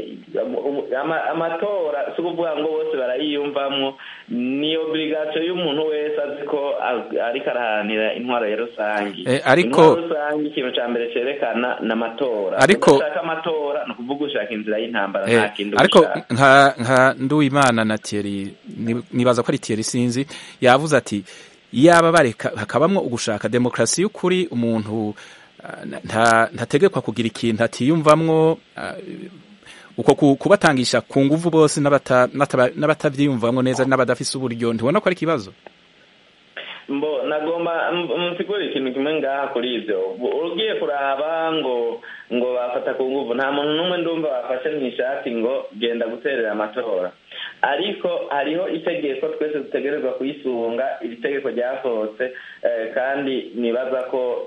amatora si ukuvuga ngo bose barayiyumvamo ni obligation y'umuntu wese azi ko ariko araharanira intwaro ya rusange ariko intwaro rusange ikintu cya mbere cyerekana ni amatora ariko ushaka amatora ni ukuvuga ushaka inzira y'intambara nta kindi ariko nka nka nduwimana na Thierry nibaza ko ari Thierry sinzi yavuze ati yaba bareka hakabamwo ugushaka demokarasi y'ukuri umuntu ntategekwa kugira ikintu atiyumvamwo uko kubatangisha ku nguvu bose n'abatabyiyumvamo neza n'abadafise uburyo ntibona ko ari ikibazo mbo nagomba musigura ikintu kimwe ngaha kuri ibyo ugiye kuraba ngo ngo bafata ku nguvu nta muntu n'umwe ndumva bafashe mu ishati ngo genda guterera amatora ariko hariho itegeko twese dutegerezwa kuyisunga iri tegeko ryasohotse kandi nibaza ko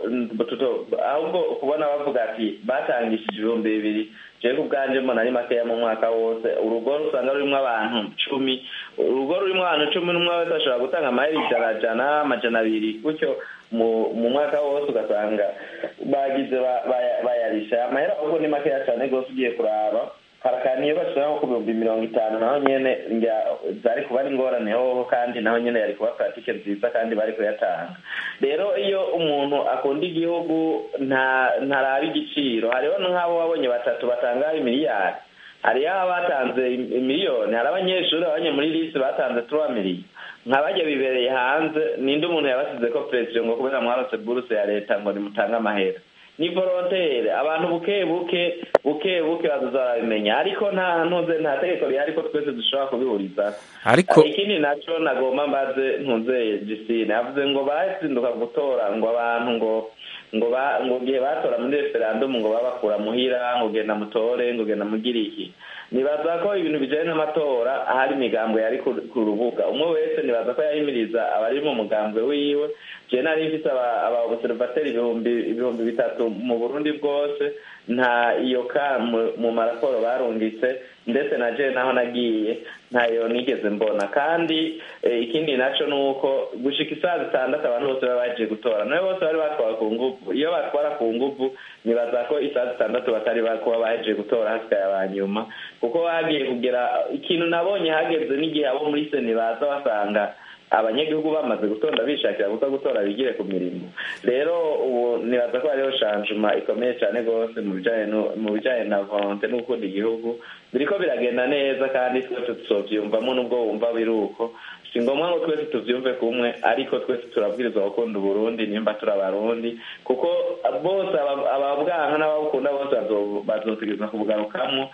ahubwo kubona bavuga ati batangishije ibihumbi bibiri jewe ku bwanje mbona ari makeya mu mwaka wose urugo rusanga rurimo abantu cumi urugo rurimo abantu cumi n'umwe wese ashobora gutanga amahera ijana jana amajana abiri gutyo mu mwaka wose ugasanga bagize bayarisha amahera ahubwo ni makeya cyane rwose ugiye kuraba harakaniye bashira nko ku bihumbi mirongo itanu naho nyene zari kuba ari ingorane hoho kandi naho nyene yari kuba pratike nziza kandi bari kuyatanga rero iyo umuntu akunda igihugu ntaraba igiciro hariho nk'abo wabonye batatu batanga imiliyari hariyo abatanze miliyoni hari abanyeshuri abanye muri lisi batanze turuwa miliyoni nk'abajya bibereye hanze ninde umuntu yabasize ko perezida ngo kubera mwarose buruse ya leta ngo nimutange amahera ni volontere abantu buke buke buke buke bazoza barabimenya ariko nta ntuze nta tegeko rihari ko twese dushobora kubihuriza ariko ikindi naco nagomba mbaze ntuze jisine yavuze ngo bazinduka gutora ngo abantu ngo ngo ba ngo gihe batora muri referendum ngo babakura muhira ngo genda mutore ngo genda mugire iki nibaza ko ibintu bijanye n'amatora hari imigambwe yari ku rubuga umwe wese nibaza ko yahimiriza abari mu mugambwe wiwe je nari mfise aba observateri ibihumbi ibihumbi bitatu mu burundi bwose nta iyo ka mu maraporo barungitse ndetse na je naho nagiye ntayo nigeze mbona kandi ikindi naco ni uko gushika isaha zitandatu abantu bose baba baje gutora nawe bose bari batwara ku nguvu iyo batwara ku nguvu nibaza ko isaha zitandatu batari kuba baje gutora hasigaye abanyuma kuko hagiye kugera ikintu nabonye hageze n'igihe abo muri seni baza basanga abanyagihugu bamaze gutonda bishakira gusa gutora bigire ku mirimo rero ubu nibaza ko hariho shanjuma ikomeye cyane rwose mu bijyanye na volonte no gukunda igihugu biriko biragenda neza kandi twese tuzovyumvamo n'ubwo wumva biri uko si ngombwa ngo twese tuvyumve kumwe ariko twese turabwirizwa gukunda uburundi nimba turi abarundi kuko bose ababwanka n'ababukunda bose bazotegerezwa kubugarukamo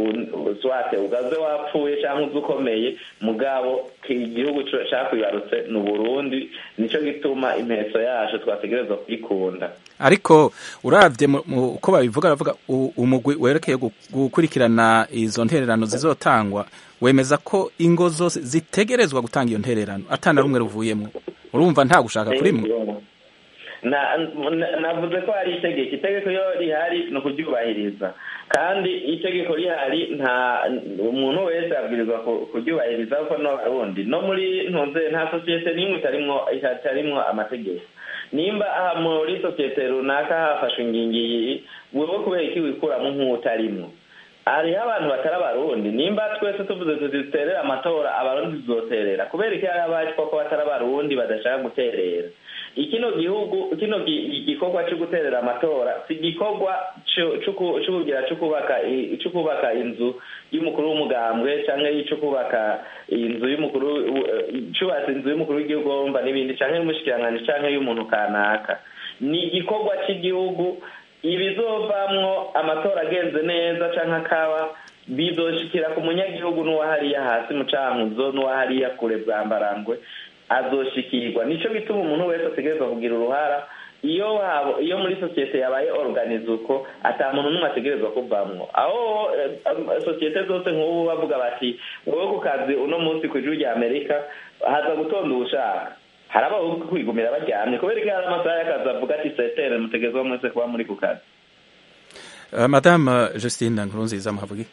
swate ugaze wapfuye cyangwa uzi ukomeye mugabo igihugu cakwibarutse ni uburundi nico gituma impeso yacu twategerezwa kwikunda ariko uravye mu- mu- uko babivuga baravuga u- umugwi werekeye gu- gukurikirana izo ntererano zizotangwa wemeza ko ingo zose zitegerezwa gutanga iyo ntererano atana rumwe ruvuyemo urumva nta gushaka kurimwo Na- na- navuze ko hari itegeko itegeko iyo rihari ni ukuryubahiriza kandi itegeko rihari nta umuntu wese abwirizwa ku- kuryubahiriza kuko n'abarundi no muri ntuze nta sosiyete n'imwe itarimwo itarimwo amategeko nimba aha muri sosiyete runaka hafashwe ingingo iyi wewe kubera iki wikuramo nk'utarimwo hariho abantu batari abarundi nimba twese tuvuze tuti duterere amatora abarundi tuzoterera kubera iki hari abacwa ko batari abarundi badashaka guterera ikino gihugu kino gi- igikorwa cyo guterera amatora si igikorwa co- co ku- co kugira cyo kubaka i- cyo kubaka inzu y'umukuru w'umugambwe cyangwa cyo kubaka inzu y'umukuru w- cyubatse inzu y'umukuru w'igihugu wumva n'ibindi cyangwa y'umushikiranganji cyangwa y'umuntu kanaka ni igikorwa cy'igihugu ibizovamwo amatora agenze neza cyangwa akaba bizoshikira ku munyagihugu n'uwahariya hasi mu cankuzo n'uwahariya kure bwambarangwe azoshikirwa nico gituma umuntu wese ategerezwa kugira uruhara iyo habo iyo muri sosiyete yabaye organize uko ata muntu n'umwe ategerezwa kuvamwo aho eh, eh, sosiyete zose nk'ubu bavuga bati wowe ku kazi uno munsi ku ijuru rya amerika haza gutonda uwushaka hari abaho kwigumira baryamye kubera ko hari amasaha y'akazi avuga ati setere mutegerezwa mwese kuba muri ku kazi Uh, madame Justine Nkurunziza muhavugi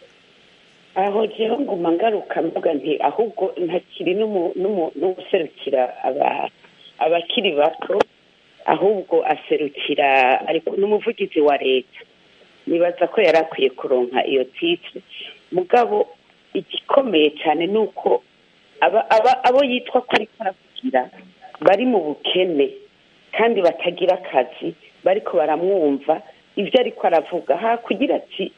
aho jewe nguma ngaruka mvuga nti ahubwo ntakiri n'umu- n'umu- n'uwuserukira aba- abakiri bato ahubwo aserukira ariko n'umuvugizi wa leta nibaza ko yari akwiye kuronka iyo titire mugabo igikomeye cyane ni uko aba- aba- abo yitwa ko ariko aravugira bari mu bukene kandi batagira akazi bariko baramwumva ibyo ariko aravuga ha kugira ati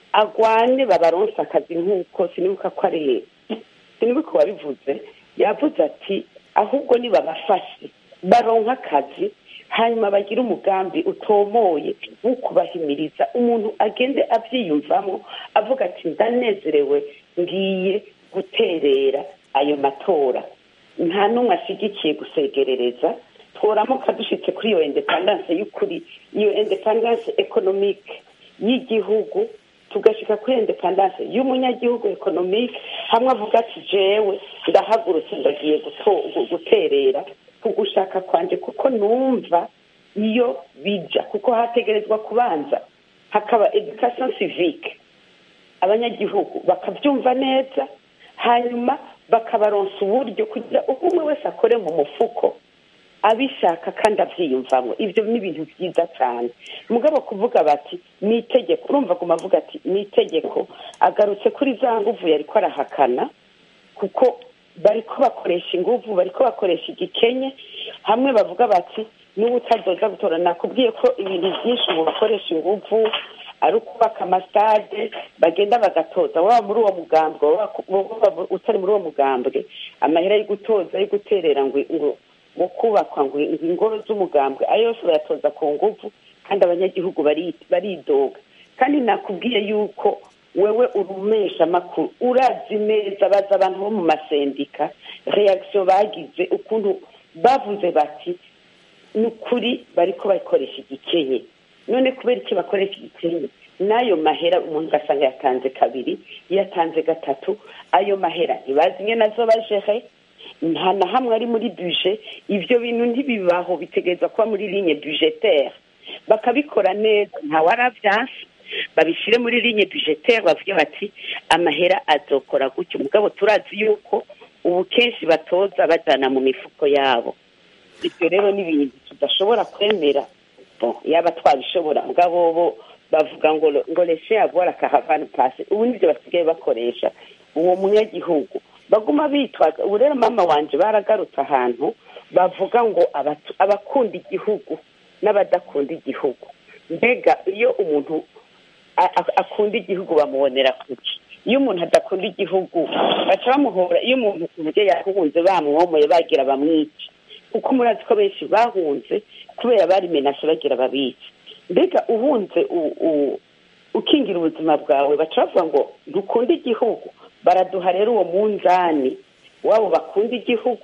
agwane babaronse akazi nk'uko sinibuka ko ari sinibuka wabivuze yavuze ati ahubwo nibabafashe baronka akazi hanyuma bagire umugambi utomoye wo kubahimiriza umuntu agende abyiyumvamo avuga ati ndanezerewe ngiye guterera ayo matora nta n'umwe ashyigikiye gusegerereza tworamuka dushitse kuri iyo independance y'ukuri iyo independance economique y'igihugu tugashika kuri independance y'umunyagihugu economique hamwe avuga ati jewe ndahagurutse ndagiye guto- gu- guterera ku gushaka kwanje kuko numva iyo bija kuko hategerezwa kubanza hakaba education civique abanyagihugu bakabyumva neza hanyuma bakabaronsa uburyo kugira uko umwe wese akore mu mufuko abishaka kandi abyiyumvamo ibyo ni ibintu byiza cyane mugabo kuvuga bati ni itegeko urumva aguma avuga ati ni itegeko agarutse kuri za nguvu yari ko arahakana kuko bari ko bakoresha inguvu bari ko bakoresha igikenye hamwe bavuga bati n'ubu utadoza gutora nakubwiye ko ibintu byinshi ubu bakoresha inguvu ari ukubaka amasitade bagenda bagatoza waba muri uwo mugambwe waba waba utari muri uwo mugambwe amahera yo gutoza yo guterera ngo ngo ngo kubakwa ngo ngo ingoro z'umugambwe ayo yose bayatoza ku nguvu kandi abanyagihugu bari- baridoga kandi nakubwiye yuko wewe urumesha amakuru urazi neza baza abantu bo mu masendika reaction bagize ukuntu bavuze bati ni ukuri bariko bakoresha igikenye none kubera iki bakoresha igikenye n'ayo mahera umuntu ugasanga yatanze kabiri yatanze gatatu ayo mahera ntibazi nye nazo bajehe nta na hamwe ari muri buje ibyo bintu ntibibaho bitegereza kuba muri ligne budgetaire bakabikora neza ntawe arabyanse babishyire muri ligne budgetaire bavuge bati amahera azokora gutyo mugabo turazi yuko ubu kenshi batoza bajana mu mifuko yabo ibyo rero ni ibintu tudashobora kwemera Bon, yaba twabishobora mugabo bo bavuga ngo ngo lese avoir caravane passe ubu nibyo basigaye bakoresha uwo munyagihugu baguma bitwaza ubu rero mama wanje baragarutse ahantu bavuga ngo abatu- abakunda igihugu n'abadakunda igihugu mbega iyo umuntu a- a- akunda igihugu bamubonera kuki iyo umuntu adakunda igihugu baca bamuhora iyo umuntu ku buryo yahunze bamwomoye bagira bamwica kuko murazi ko benshi bahunze kubera bari menashe bagira babica mbega uhunze u- u- ukingira ubuzima bwawe baca bavuga ngo ntukunda igihugu baraduha rero uwo munzani wabo bakunda igihugu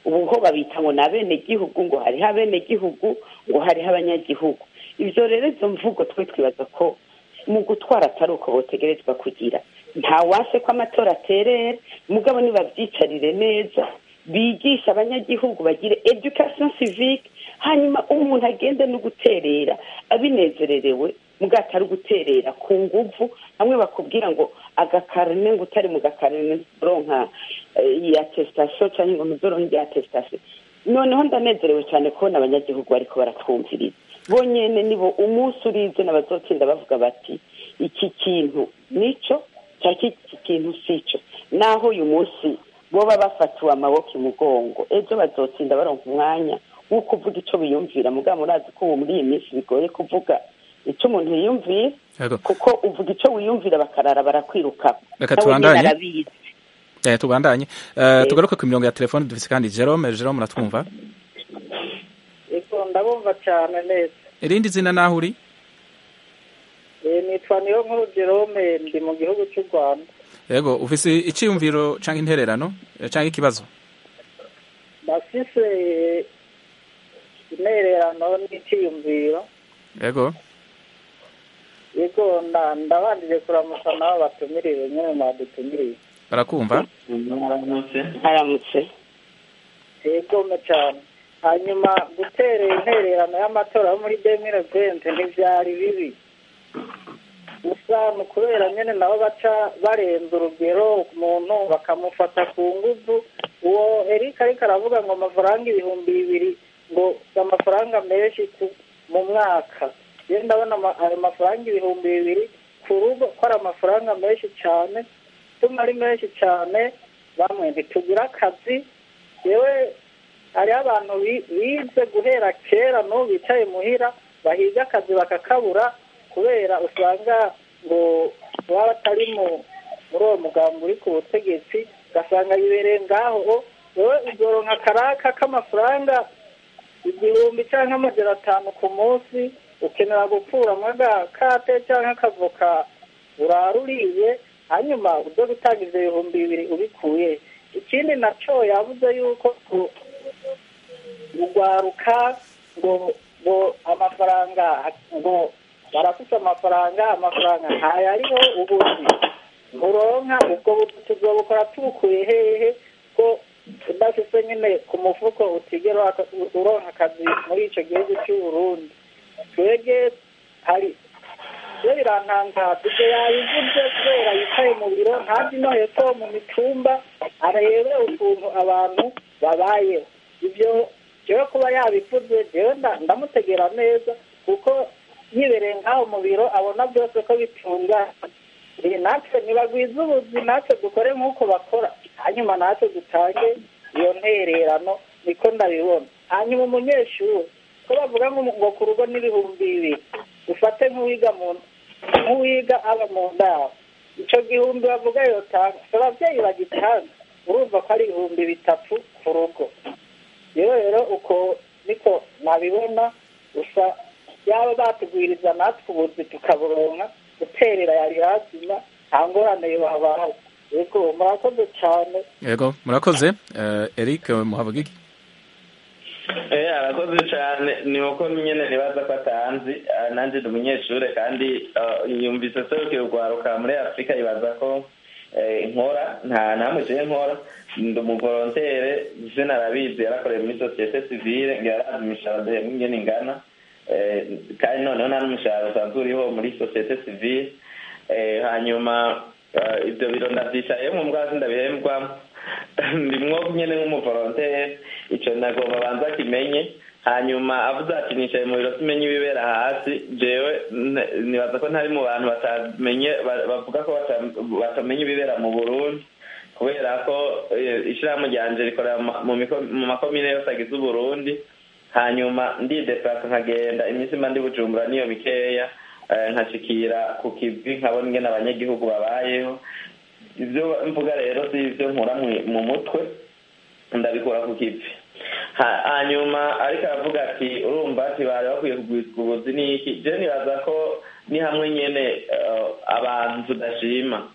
ubu ho babita ngo ni abenegihugu ngo hariho abenegihugu ngo hariho abanyagihugu ibyo rero izo mvugo twe twibaza ko mu gutwara atari uko botegerezwa kugira nta wase ko amatora aterera mugabo nibabyicarire neza bigisha abanyagihugu bagire education civique hanyuma umuntu agende no guterera abinezererewe mugabo atari guterera ku nguvu hamwe bakubwira ngo agakarine ngo utari mu gakarine uronka ya testation cyangwa ngo ntuzoronke iya testation noneho ndanezerewe cyane kubona abanyagihugu bariko baratwumviriza bonyene nibo umunsi urize n'abazotsinda bavuga bati iki kintu nico cyangwa iki kintu sico naho uyu munsi boba bafatiwe amaboko imugongo ejo bazotsinda baronka umwanya wo kuvuga ico biyumvira mugabo murazi ko ubu muri iyi minsi bigoye kuvuga ico umuntu yiyumvira kuko uvuga ico wiyumvira bakarara barakwiruka reka nawe nyene tubandanye arabizi Eh, tubandanye Eh, tugaruke ku mirongo ya telefone dufise kandi Jerome Jerome uratwumva Ego ndabumva cyane neza irindi zina naho uri Eh, nitwa niyo nkuru Jerome ndi mu gihugu cy'u Rwanda yego ufise iciyumviro canke intererano eh, canke ikibazo ndafise intererano n'iciyumviro yego yego nda- ndabanjije kuramutsa nabo batumiriwe nyine mwadutumiriye barakumva haramutse yegome cyane hanyuma gutera intererano y'amatora yo muri demire vente ntibyari bibi gusa ni ukubera nyine nabo baca barenza urugero umuntu bakamufata ku nguvu uwo erika ariko aravuga ngo amafaranga ibihumbi bibiri ngo si amafaranga menshi ku- mu mwaka rero ndabona ama- ayo mafaranga ibihumbi bibiri ku rugo ko ari amafaranga menshi cyane tuma ari menshi cyane bamwe ntitugira akazi yewe hariho abantu bi- bize guhera kera n'ubu bicaye muhira bahiga akazi bakakabura kubera usanga ngo baba batari mu muri uwo mugambi uri ku butegetsi ugasanga yibereye ngaho wowe uzoronka akaraka k'amafaranga igihumbi cyangwa amajana atanu ku munsi ukenera gukuramo agakate cyangwa akavoka uraruriye hanyuma ujye gutanga ibyo bihumbi bibiri ubikuye ikindi nacyo yavuze yuko ku- urwaruka ngo ngo amafaranga ngo barafite amafaranga amafaranga ntayo ariho ubuzi nturonka ubwo buzi tuzobukora tubukuye hehe ko udafite nyine ku mufuko utigera waka- uronka akazi muri icyo gihugu cy'u Burundi twebwe hari iyo birantangaza ibyo yabivuze kubera yicaye mu biro ntazi no hepfo mu mitumba arebe ukuntu abantu babayeho ibyo jewe kuba yabivuze jewe nda- ndamutegera neza kuko yibereye nk'aho mu biro abona byose ko bitungana Eh, natwe ntibagwiza ubuzi natwe dukore nk'uko bakora hanyuma natwe dutange iyo ntererano niko ndabibona hanyuma umunyeshuri ko bavuga ngo ngo ku rugo n'ibihumbi bibiri ufate nk'uwiga mu nk'uwiga aba mu ndaro icyo gihumbi bavuga yotanga si ababyeyi bagitanga urumva ko ari ibihumbi bitatu ku rugo rero rero uko niko nabibona gusa yaba batugwiriza natwe ubuzi tukaburonka guterera yari lazima nta ngorane yohabaho yego murakoze cyane yego murakoze Eh, Eric muhabugigi Eh, arakoze cyane ni uko nyine nibaza ko atanzi Ah, nanjye ndi umunyeshuri kandi ah, yumvise serukira urwaruka muri afurika yibaza ko eh, nkora nta ntamuciye nkora ndi umuvolontere izina arabizi yarakoreye muri sosiyete sivile ngo yarazi imishahara duhembwa ingene ingana Eh, kandi noneho nta n'umushahara usanzwe uriho muri sosiyete sivile Eh, hanyuma ah, ibyo biro ndabyicayemo mbwa ndabihembwamo ndimwo nyine nk'umuvolontere icyo nagomba banza kimenye hanyuma avuze ati nicaye mu biro simenye ibibera hasi jewe n- nibaza ko ntari mu bantu batamenye ba- bavuga ko bata- batamenya ibibera mu burundi kubera ko eh, ishirahamwe ryanje rikorera ma- mu miko- mu makomine yose agize uburundi hanyuma ndideplasa nkagenda iminsi mba ndi bujumbura niyo mikeya eh, nkashikira ku kivi nkabona ingene abanyagihugu babayeho ibyo mvuga rero si ibyo nkura mu- mu mutwe ndabikura ku kivi Ha- hanyuma ariko aravuga ati urumva ati bari bakwiye kugwizwa ubuzi n'iki je nibaza ko ni hamwe nyene eh, abantu tudashima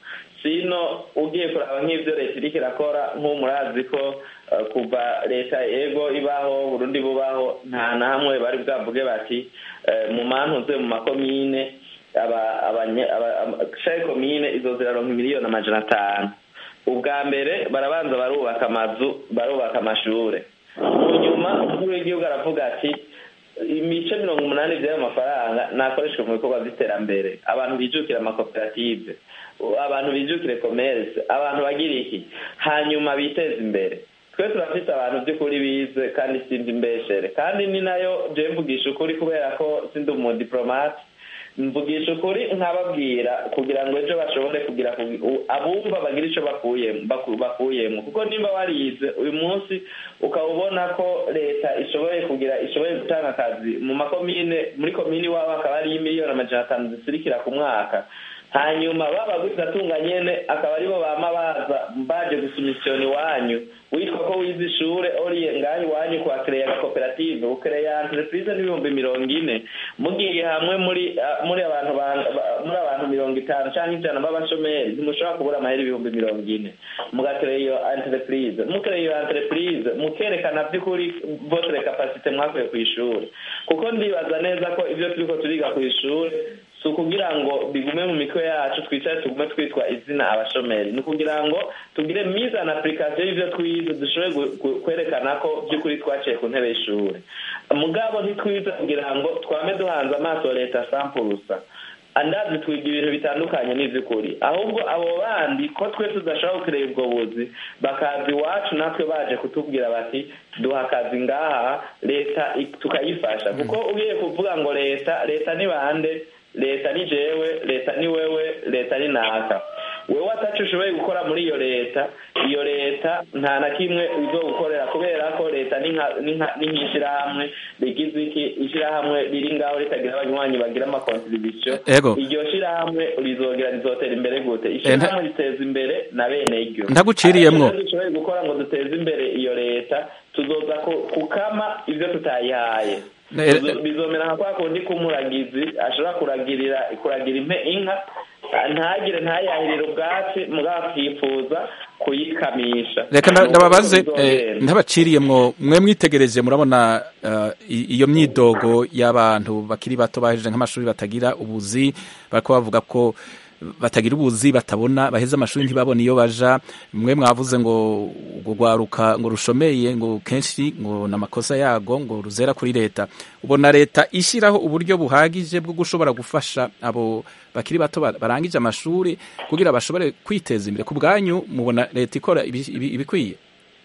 sino ugiye kuraba nk'ibyo leta iriko irakora nk'ubu murazi ko eh, kuva leta ego ibaho burundi bubaho nta na hamwe bari bwavuge bati eh, mu mantuze mu makomine aba- abanye- aba- ama- chaque komine izo ziraronka miliyoni amajana atanu ubwa mbere barabanza barubaka amazu barubaka amashure mu nyuma umukuru w'igihugu aravuga ati imice mirongo umunani by'ayo mafaranga nakoreshwa mu bikorwa by'iterambere abantu bijukira amakoperative abantu bijukire commerce abantu bagira iki hanyuma biteze imbere twe turafite abantu by'ukuri bize kandi sinzi imbeshere kandi ni nayo je mvugisha ukuri kubera ko sindi umudipolomate mvugisha ukuri nkababwira kugira ngo ejo bashobore kugira ku- u- abumva bagira icyo bakuyemo baku- bakuyemo kuko nimba warize uyu munsi ukaba ubona ko leta ishoboye kugira ishoboye gutanga akazi mu makomine muri komine iwabo hakaba hariyo miliyoni amajana atanu zisirikira ku mwaka hanyuma babagwiza atunga nyene akaba aribo bama baza baje gusumisiyona iwanyu witwa ko wize ishure oriye ngaho iwanyu kuhakereya agakoperative ukereya entreprise n'ibihumbi mirongo ine mugiye hamwe muri ah, muri abantu ba- ba- muri abantu mirongo itanu canke ijana b'abashomeri ntimushobora kubura amahera ibihumbi mirongo ine mugakereya iyo entreprise mukereya iyo entreprise mukerekana vy'ukuri votre capacité mwakuye kw'ishure kuko ndibaza neza ko ivyo turiko turiga kw'ishure si ukugira ngo bigume mu mitwe yacu twicare tugume twitwa izina abashomeri ni ukugira ngo tugire mise en application y'ivyo twize dushobore gu- gu- kwerekana ko by'ukuri twaciye ku ntebe y'ishuri mugabo ntitwize kugira ngo twame duhanze amaso leta sampurusa andazi twiga ibintu bitandukanye n'ivy'ukuri ahubwo abo bandi ko twe tudashobora gukerera ubwo buzi bakaza iwacu natwe baje kutubwira bati duha akazi ngaha leta ik- tukayifasha kuko ugiye kuvuga ngo leta leta ni bande leta ni jewe leta ni wewe leta ni naka wewe ataco ushoboye gukora muri iyo leta iyo leta nta na kimwe izogukorera kubera ko leta ni nka- ni nka- ni nk'ishirahamwe rigize iki ishirahamwe riri ngaho ritagira abanywanyi bagira amakontribution Ego. iryo shirahamwe rizogera rizotera imbere gute nta- ishirahamwe riteza imbere na bene iryo Ndaguciriyemwo. Ariko ivyo dushoboye gukora ngo duteze imbere iyo leta tuzoza ku- kukama ivyo tutayihaye Ne- Bizo- bizomera nka kwa kundi k'umuragizi ashobora kuragirira kuragira impe inka ntagire ntayahirire ubwatsi mugabo akifuza kuyikamisha reka nda- Nuko ndababaze bizogenda. eh, ntabaciriyemwo mwe mwitegereje murabona eh, i- iyo myidogo y'abantu bakiri bato bahejeje nk'amashuri batagira ubuzi bariko bavuga ko batagira ubuzi batabona baheze amashuri ntibabone iyo baja mwe mwavuze ngo urwo rwaruka ngo rushomeye ngo kenshi ngo n'amakosa yago ngo ruzera kuri leta ubona leta ishyiraho uburyo buhagije bwo gushobora gufasha abo bakiri bato ba- barangije amashuri kugira bashobore kwiteza imbere ku bwanyu mubona leta ikora ibi- ibi- ibikwiye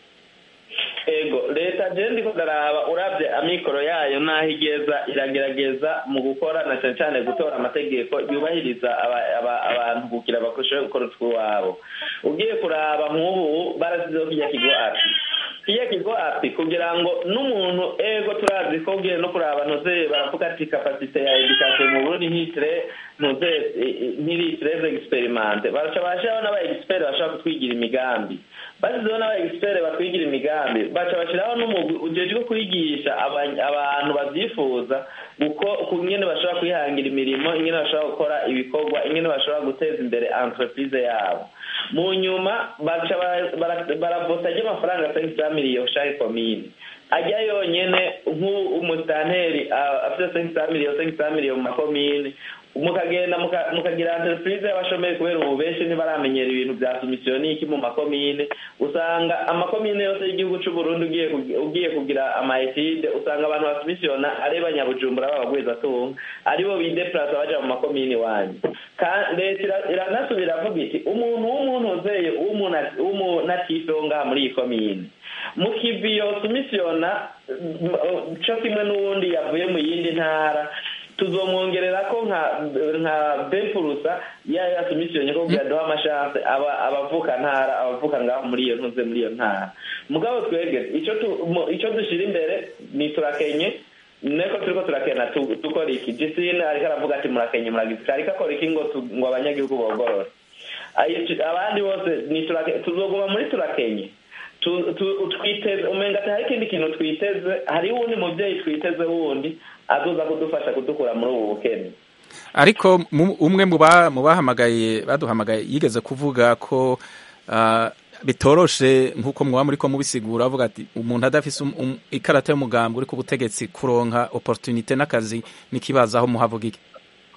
ego leta je ndiko ndaraba uravye amikoro yayo n'aho igeza iragerageza mu gukora na cane cane gutora amategeko yubahiriza aba- aba- abantu kugira bakoreshe gukora utw'iwabo ugiye kuraba nk'ubu barasizeho kirya kigo api kirya kigo api kugira ngo n'umuntu ego turazi ko ugiye no kuraba ntuze baravuga ati kapasite ya edikasiyo mu burundi ntitire ntuze ntiri treze experimente baraca bashiraho n'aba expert bashobora kutwigira imigambi bashyizeho n'aba expert batwigira imigambi baca bashyiraho n'umugwi ujejwe kwigisha aba- abantu babyifuza uko ingene bashobora kwihangira imirimo ingene bashobora gukora ibikorwa ingene bashobora guteza imbere entreprise yabo mu nyuma baca bara- bara- baravota ry'amafaranga asenga miliyoni shari komine ajya yonyene nk'umusitanteri afite senga miliyoni senga miliyoni mu makomine mukagenda muka- mukagira entreprise y'abashomeri kubera ubu benshi ntibaramenyera ibintu bya sumisiyoniki mu makomine usanga amakomine yose y'igihugu c'u Burundi ugiye kugi- ugiye kugira amaetide usanga abantu basumisiyona ari banyabujumbura b'abagwizatunga aribo bideplasa baja mu makomine iwanyu Ka- leta ira- iranasubira avuga iti umuntu w'umuntu uzeye w'umunatife wo ngaha muri iyi komine mu kivi yosumisiyona co kimwe n'uwundi yavuye mu yindi ntara tuzomwongerera ko nka nka bempurusa ya yasumisiyonye ko kugira duha amashanse aba abavuka ntara abavuka ngaho muri iyo ntuze muri iyo ntara mugabo twebwe ico tu- mu- ico dushira imbere ni turakenye neko turiko turakena tu- dukora iki jisine ariko aravuga ati murakenye muragize ariko akora iki ngo tu- ngo abanyagihugu bogorore Ayi- abandi bose ni turake- tuzoguma muri turakenye Tu- tu- twiteze umenga ati hari ikindi kintu twiteze hari wundi muvyeyi twiteze wundi azoza kudufasha kudukura muri ubu bukene ariko mu- umwe mu ba- mu bahamagaye baduhamagaye yigeze kuvuga ko ah, bitoroshe nk'uko mwaba muri ko mubisigura avuga ati umuntu adafise um- um- ikarata y'umugambi uri ku butegetsi kuronka opportunité n'akazi n'ikibazo aho muhavuga iki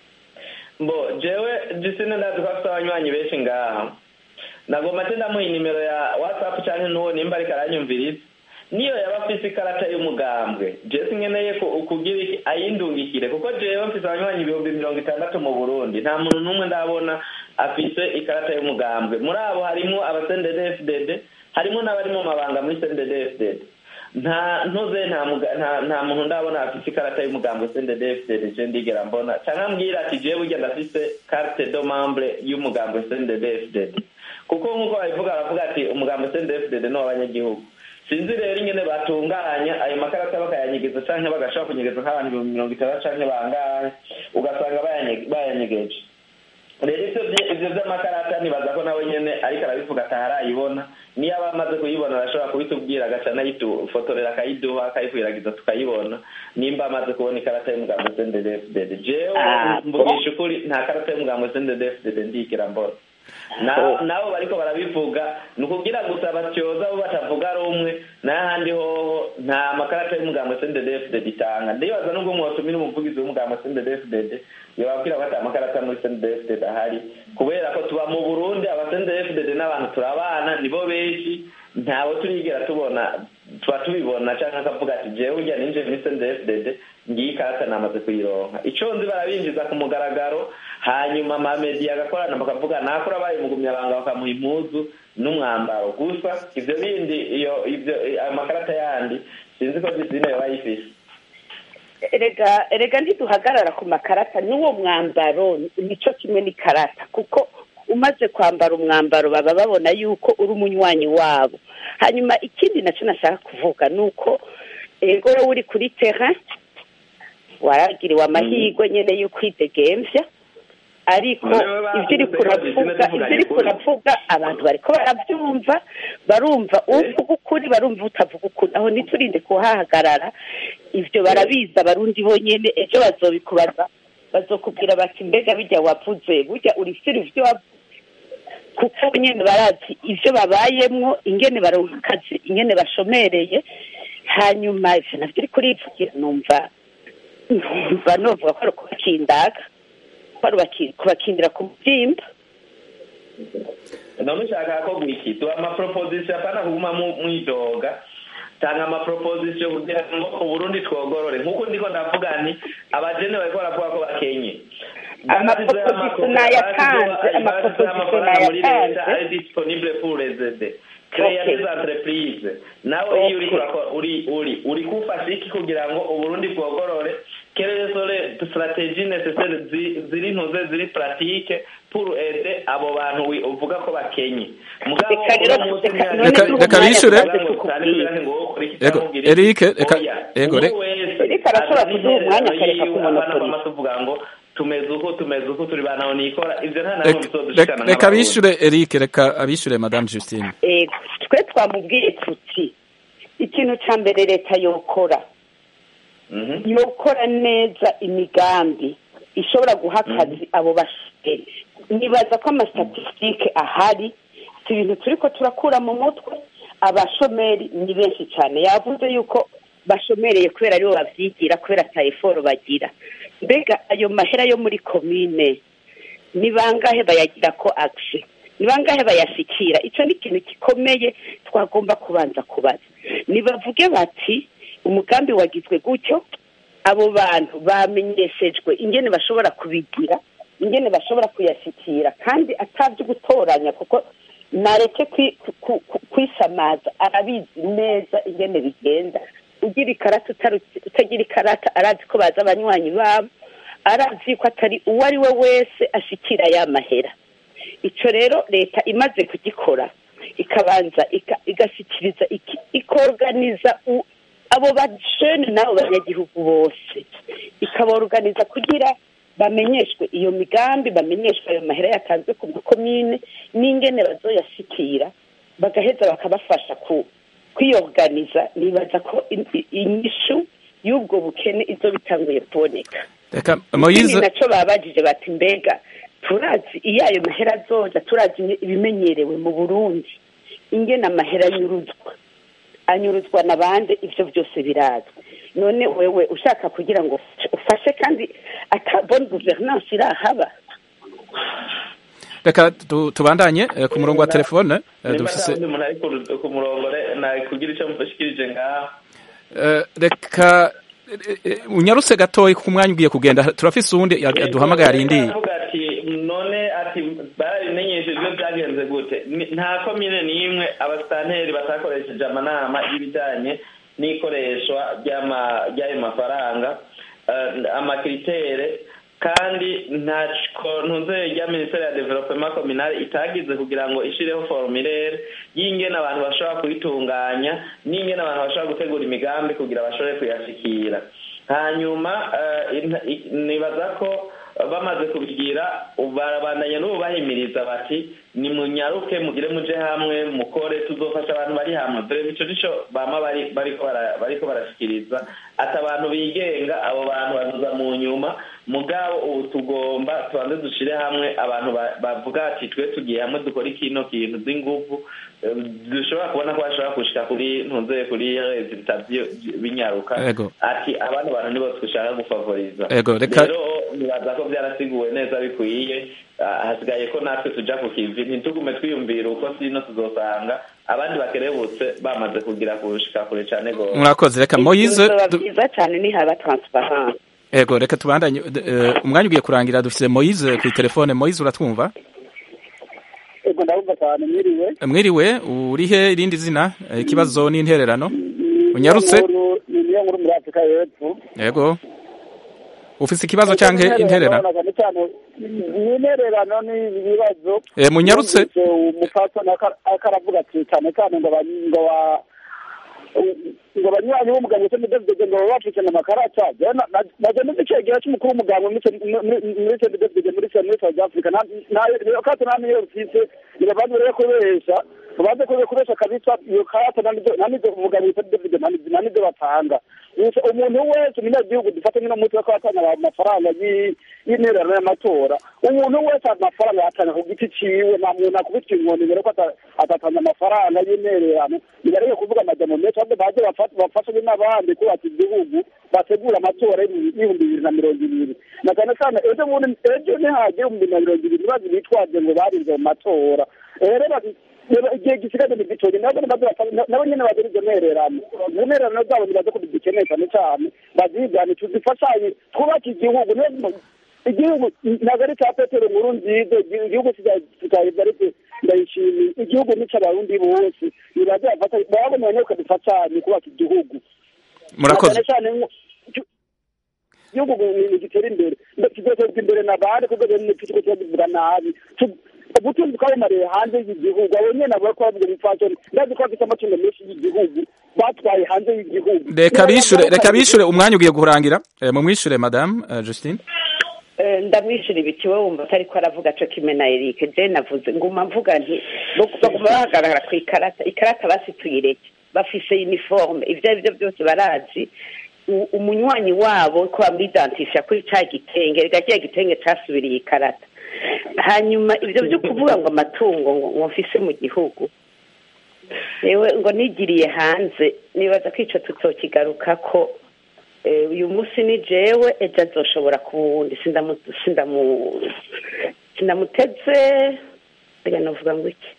mbo jewe jisine ndazi ko afite abanywanyi benshi ngaha nagomba ate ndamuha inimero ya whatsapp canke n'uwo nimba ariko aranyumviriza niyo yaba afise ikarata y'umugambwe jesi nkeneye ku- kugira iki ayindungikire kuko jewe mfise abanywanyi ibihumbi mirongo itandatu mu burundi nta muntu n'umwe ndabona afise ikarata y'umugambwe muri abo harimwo abasendede fdd harimwo n'abari mu mabanga muri sendede fdd nta ntuze nta muga- nta- nta muntu ndabona afise ikarata y'umugambwe sendede fdd je ndigera mbona canke ambwira ati jewe burya ndafise carte de membre y'umugambwe sendede fdd kuko nk'uko babivuga baravuga ati umugambwe sendede fdd ni uw'abanyagihugu sinzi rero ingene batunganya ayo makarata bakayanyegeza canke bagashaka kunyegeza nk'abantu ibihumbi mirongo itandatu canke bangahe ugasanga bayanye- bayanyegeje rero ivyo vye- ivyo vy'amakarata nibaza ko nawe nyene ariko arabivuga atarayibona niyo aba amaze kuyibona arashobora kubitubwira agaca anayidufotorera akayiduha akayikwiragiza tukayibona nimba amaze kubona ikarata y'umugambo sndfdd jewe Ah, mvugisha ukuri nta karata y'umugambo sndfdd ndigera mbona Na- nabo bariko barabivuga ni ukugira gusa batyoza abo batavuga rumwe n'ahandi hoho nta makarata y'umugambo sndfdd itanga ndibaza nubwo mwotumira umuvugizi w'umugambo sndfdd yobabwira ko ata makarata muri sndfdd ahari kubera ko tuba mu burundi aba sndfdd n'abantu turabana nibo benshi ntabo turigera tubona tuba tubibona canke akavuga ati jewe urya ninje muri sndfdd ngiyi ikarata namaze kuyironka ico nzi barabinjiza ku mugaragaro hanyuma amamediya agakorana bakavuga nakora abaye umugumyabanga bakamuha impuzu n'umwambaro gusa ivyo bindi iyo ivyo ayo makarata yandi sinzi ko disine yoba yifise erega erega ntiduhagarara ku makarata n'uwo mwambaro nico kimwe n'ikarata kuko umaze kwambara umwambaro baba babona yuko uri umunywanyi wabo hanyuma ikindi nacyo nashaka kuvuga ni uko ego wowe uri kuri terrain waragiriwe amahirwe nyene yo kwidegemvya ariko ibyo uri kuravuga ibyo uri kuravuga abantu bariko barabyumva barumva uvuga ukuri barumva utavuga ukuri aho ntiturinde kuhahagarara ibyo barabizi abarundi bonyene ejo bazobikubaza bazokubwira bati mbega bijya wavuze burya urifite ivyo wavuze kuko nyene barazi ivyo babayemwo ingene baronka akazi ingene bashomereye hanyuma ivyo navyo uri kurivugira numva numva novuga ko ari ukubakindaga ko ari ubaki- kubakindira ku mubyimba none ushaka ko gwiki tuba amaproposition apana kuguma mu- mwidoga tanga amaproposition kugira ngo uburundi twogorore nk'uko ndiko ndavuga nti abajene bariko baravuga ko bakenye Amaproposition nayatanze, amaproposition muri leta nayatanze. ari disponible pour les aider créer Okay. des entreprises nawe iyo uriko urakora- uri uri uri kufasha iki kugira ngo uburundi bwogorore quelles sont les stratégies nécessaires zi- ziri ntuze ziri pratique pour aider abo bantu wi- uvuga ko bakenye mugabo Reka rero uno munsi reka- ntihari- none Reka- n'ubu reka mwanya bishure. tumaze Ngo kukubwira. cyane kugira ngo ukore iki Ego, cyangwa ugire Eric, iki. reka- Oya, ego, umuntu reka- wese Eric arashobora azana kuduha umwanya intererano akareka yiwe, kumonopoliza. abana bama tuvuga ngo tumeze uku tumeze uku turi banaho nikora ivyo nta namwe Reka- bizodushikana reka- reka nk'abarundi. abishure Eric reka abishure madame Justine ego twe twamubwiye tuti ikintu ca mbere leta yokora yokora neza imigambi ishobora guha akazi abo bashomeri nibaza ko amastatistike ahari si ibintu turiko turakura mu mutwe abashomeri ni benshi cyane yavuze yuko bashomereye kubera aribo bavyigira kubera ata eforo bagira mbega ayo mahera yo muri komine ni bangahe bayagira ko action ni bangahe bayashikira icyo ni ikintu gikomeye twagomba kubanza kubaza nibavuge bati umugambi wagizwe gutyo abo bantu bamenyeshejwe ingene bashobora kubigira ingene bashobora kuyashikira kandi atabyo gutoranya kuko nareke kwi- ku- ku- kwisamaza arabizi neza ingene bigenda ugira ikarata utaru- utagira ikarata arazi ko baza abanywanyi babo arazi ko atari uwo ari we wese ashikira ya mahera icyo rero leta imaze kugikora ikabanza ika- igashyikiriza iki- ikorganiza u- abo bajene n'abo banyagihugu bose ikaborganiza kugira bamenyeshwe iyo migambi bamenyeshwe ayo mahera yatanzwe ku makomine n'ingene bazoyashikira bagaheza bakabafasha ku kwiyoganiza nibaza ko in- i- inyishu y'ubwo bukene izo bitanguye kuboneka reka ikindi moyize nacyo babajije bati mbega turazi iyo ayo mahera azoja turazi ibimenyerewe mu burundi ingena amahera anyuruzwa anyuruzwa na bande ivyo byose birazwi none wewe ushaka kugira ngo ufashe kandi ata bonne gouvernance irahaba reka tu- tubandanye eh, ku murongo wa telefone eh, nimba dufise nta wundi muntu ari ku- ku murongo re- nakugira icyo mufashikirije ngaho Eh, reka eh, eh, unyarutse gatoyi ku mwanya ugiye kugenda turafise uwundi ya- yaduhamagaye arindiye avuga ati none ati barabimenyeshejwe byagenze gute Ni- nta komine n'imwe abasitanteri batakoresheje amanama y'ibijyanye n'ikoreshwa ry'ama- ry'ayo mafaranga eh, amakiritere kandi nta kontuze rya minisiteri ya developement communal itagize kugira ngo ishireho formulaire y'ingene abantu bashobora kuyitunganya n'ingene abantu bashobora gutegura imigambi kugira bashobore kuyashikira hanyuma eh, ina- i- nibaza ko bamaze kubigira barabandanya n'ubu bahimiriza bati nimunyaruke mugire muje hamwe mukore tuzofasha abantu bari hamwe dore ico nico bama bari bariko bara- bariko barashikiriza ati abantu bigenga abo bantu bazuza mu nyuma mugabo ubu tugomba tubanze dushire hamwe abantu ba- bavuga ati twe tugiye hamwe dukora ikino kintu z'inguvu eh, dushobora kubona ko bashobora gushika kuri ntuze kuri resultat vyo- binyaruka Ego. ati abandi bantu nibo twishaka gufavoriza Ego, reka- rero nibaza ko byarasiguwe neza bikwiye Ah, hasigaye ko natwe tuja ku kivi ntitugume twiyumvira uko sino tuzosanga abandi bakerebutse bamaze kugira kushika kure cane gose murakoze reka moyize bizoba du- byiza cyane nihaba transparence ego reka tubandanye eh, umwanya ugiye kurangira dufise moyize ku telefone moyize uratwumva ego ndabumva cyane mwiriwe mwiriwe urihe irindi zina eh, ikibazo n'intererano unyarutse ni niyo nkuru muri afurika y'epfo ego ufise ikibazo canke intererano cyane cyane ni intererano ni ibibazo Eh, munyarutse? Numvise umupfasoni aka- akaravuga ati cyane cyane ngo ba- ngo ba- ngo banywanyi b'umuganga cyo mudevide ngo baba bacikana amakarata naje nzi icegera cy'umukuru w'umuganga muri cyo mudevide muri muri south africa nayo karata nta niyo rufise nibabanze rero kubesha babanze kubera kubesha kabisa iyo karata nta n'ibyo umuganga witwa mudevide nta n'ibyo batanga Gusa umuntu wese umunyagihugu dufate nk'ino munsi ko atanga amafaranga y'i- y'intererano y'amatora umuntu wese amafaranga yatanga ku giti ciwe nta muntu akubitwa inkoni mbere ko ata- atatanga amafaranga y'intererano nibareke kuvuga amajambo menshi ahubwo baze bafa- bafashanye n'abandi kubaka igihugu bategura amatora y'ibihumbi bibiri na mirongo ibiri na cyane cyane ejo bundi ejo nihagira ibihumbi na mirongo ibiri ntibazi bitwaje ngo barinze mu matora Eh, rero bati- rero igihe gisigaje mu gitoki nabo nabo bafata- nabo nyene bagira izo ntererano izo ntererano zabo nibaze ko dukeneye cyane cyane bazigane tuzifashanye twubake igihugu niyo igihugu ntabwo ari cya petero nkuru nziza igihugu kizaheza ariko ndayishimiye igihugu ni cy'abarundi bose nibaze bafata babona nyine dufatanye kubaka igihugu murakoze cyane cyane nko- igihugu ni gitera imbere kizotezwa imbere na bande kuko tuko tubivuga nabi Tu- ubutunzi twabumariye hanze y'igihugu abo nyene bavuga ko bavuga ibifasoni ndazi ko bafite amatungo menshi y'igihugu batwaye hanze y'igihugu reka bishure reka bishure umwanya ugiye kurangira Eh, mumwishure madame eh, Justine Eh, ndamwishyura ibiti wowe wumva atari ko aravuga co kimwe na Eric je navuze nguma mvuga nti bag- baguma bahagarara ku ikarata ikarata basi tuyireke bafise uniforme ivyo ari byo byose barazi U- umunywanyi wabo ko bamwidantisha kuri ca gitenge rega kiya gitenge casubiriye ikarata hanyuma ivyo vyo kuvuga ngo amatungo ngo ngo mfise mu gihugu yewe ngo nigiriye hanze nibaza ko ico tuzokigarukako Eh, uyu munsi ni jewe ejo azoshobora kuba uwundi sindamu sindamu sindamuteze reka navuga ngo iki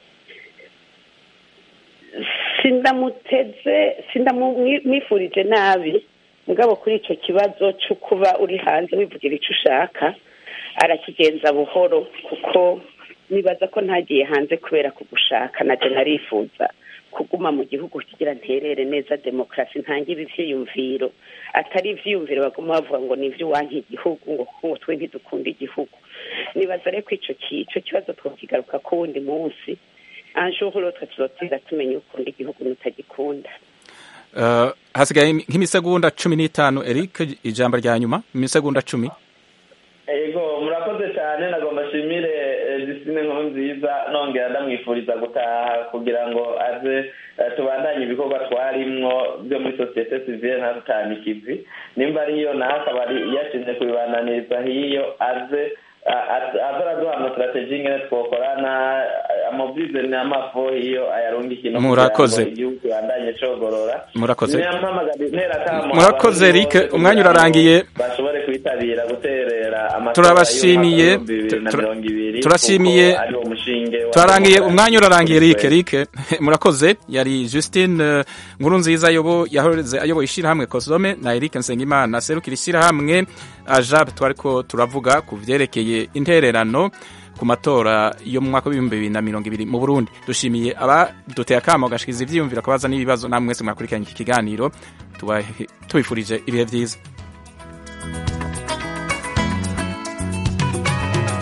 sindamuteze sindamwifurije nabi mugabo kuri ico kibazo co kuba uri hanze wivugira ico ushaka arakigenza buhoro kuko nibaza ko ntagiye hanze kubera kugushaka naje narifuza kuguma mu gihugu kugira nterere neza demokarasi ntangire ivyiyumviro atari ivyiyumviro baguma bavuga ngo ni ivy'uwanka igihugu ngo ngo twe ntidukunda igihugu nibaza rero ko ico ki- ico kibazo twokigaruka ko wundi munsi un jour l'autre tuzotinda tumenya ukunda igihugu n'utagikunda Eh, hasigaye nk'imisegonda cumi n'itanu Eric ijambo rya nyuma imisegonda cumi ego murakoze cyane nagomba nshimire eh, Justine Nkurunziza nziza nongera ndamwifuriza gutaha kugira ngo aze eh, tubandanye ibikorwa twarimwo byo muri sosiyete sivile ntarutane ikivi nimba ariyo nawe akaba ari yashinze kubibananiriza hiyo aze a- a- aze araduha amasitrategi ingene twokorana amobize n'amafo hiyo ayarungike no kugira ngo Murakoze. igihugu kibandanye cogorora Murakoze. Niyampamagara- ntera akamo Murakoze, abarundi Eric. bose Umwanya kugira ngo urarangiye. bashobore kwitabira guterera amatora Turabashimiye. y'umwaka w'ibihumbi bibiri na Tura- mirongo ibiri turashimiye. kuko ari wo mushinge wa turarangiye demokarasi umwanya urarangiye kuri Eric twese. Eric murakoze yari Justine eh, nkuru nziza ayobo yahoze ayoboye ishyirahamwe Kosome na Eric Nsengimana serukira ishyirahamwe Ajab twariko turavuga ku vyerekeye intererano ku matora yo mu mwaka w'ibihumbi bibiri na mirongo ibiri mu Burundi dushimiye abaduteye akamo gashikiza ivyiyumviro akabaza n'ibibazo namwe mwese mwakurikiranye iki kiganiro tubahe- tubifurije ibihe vyiza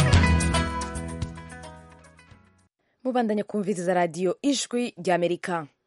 mubandanya kumviriza radiyo ijwi ry'amerika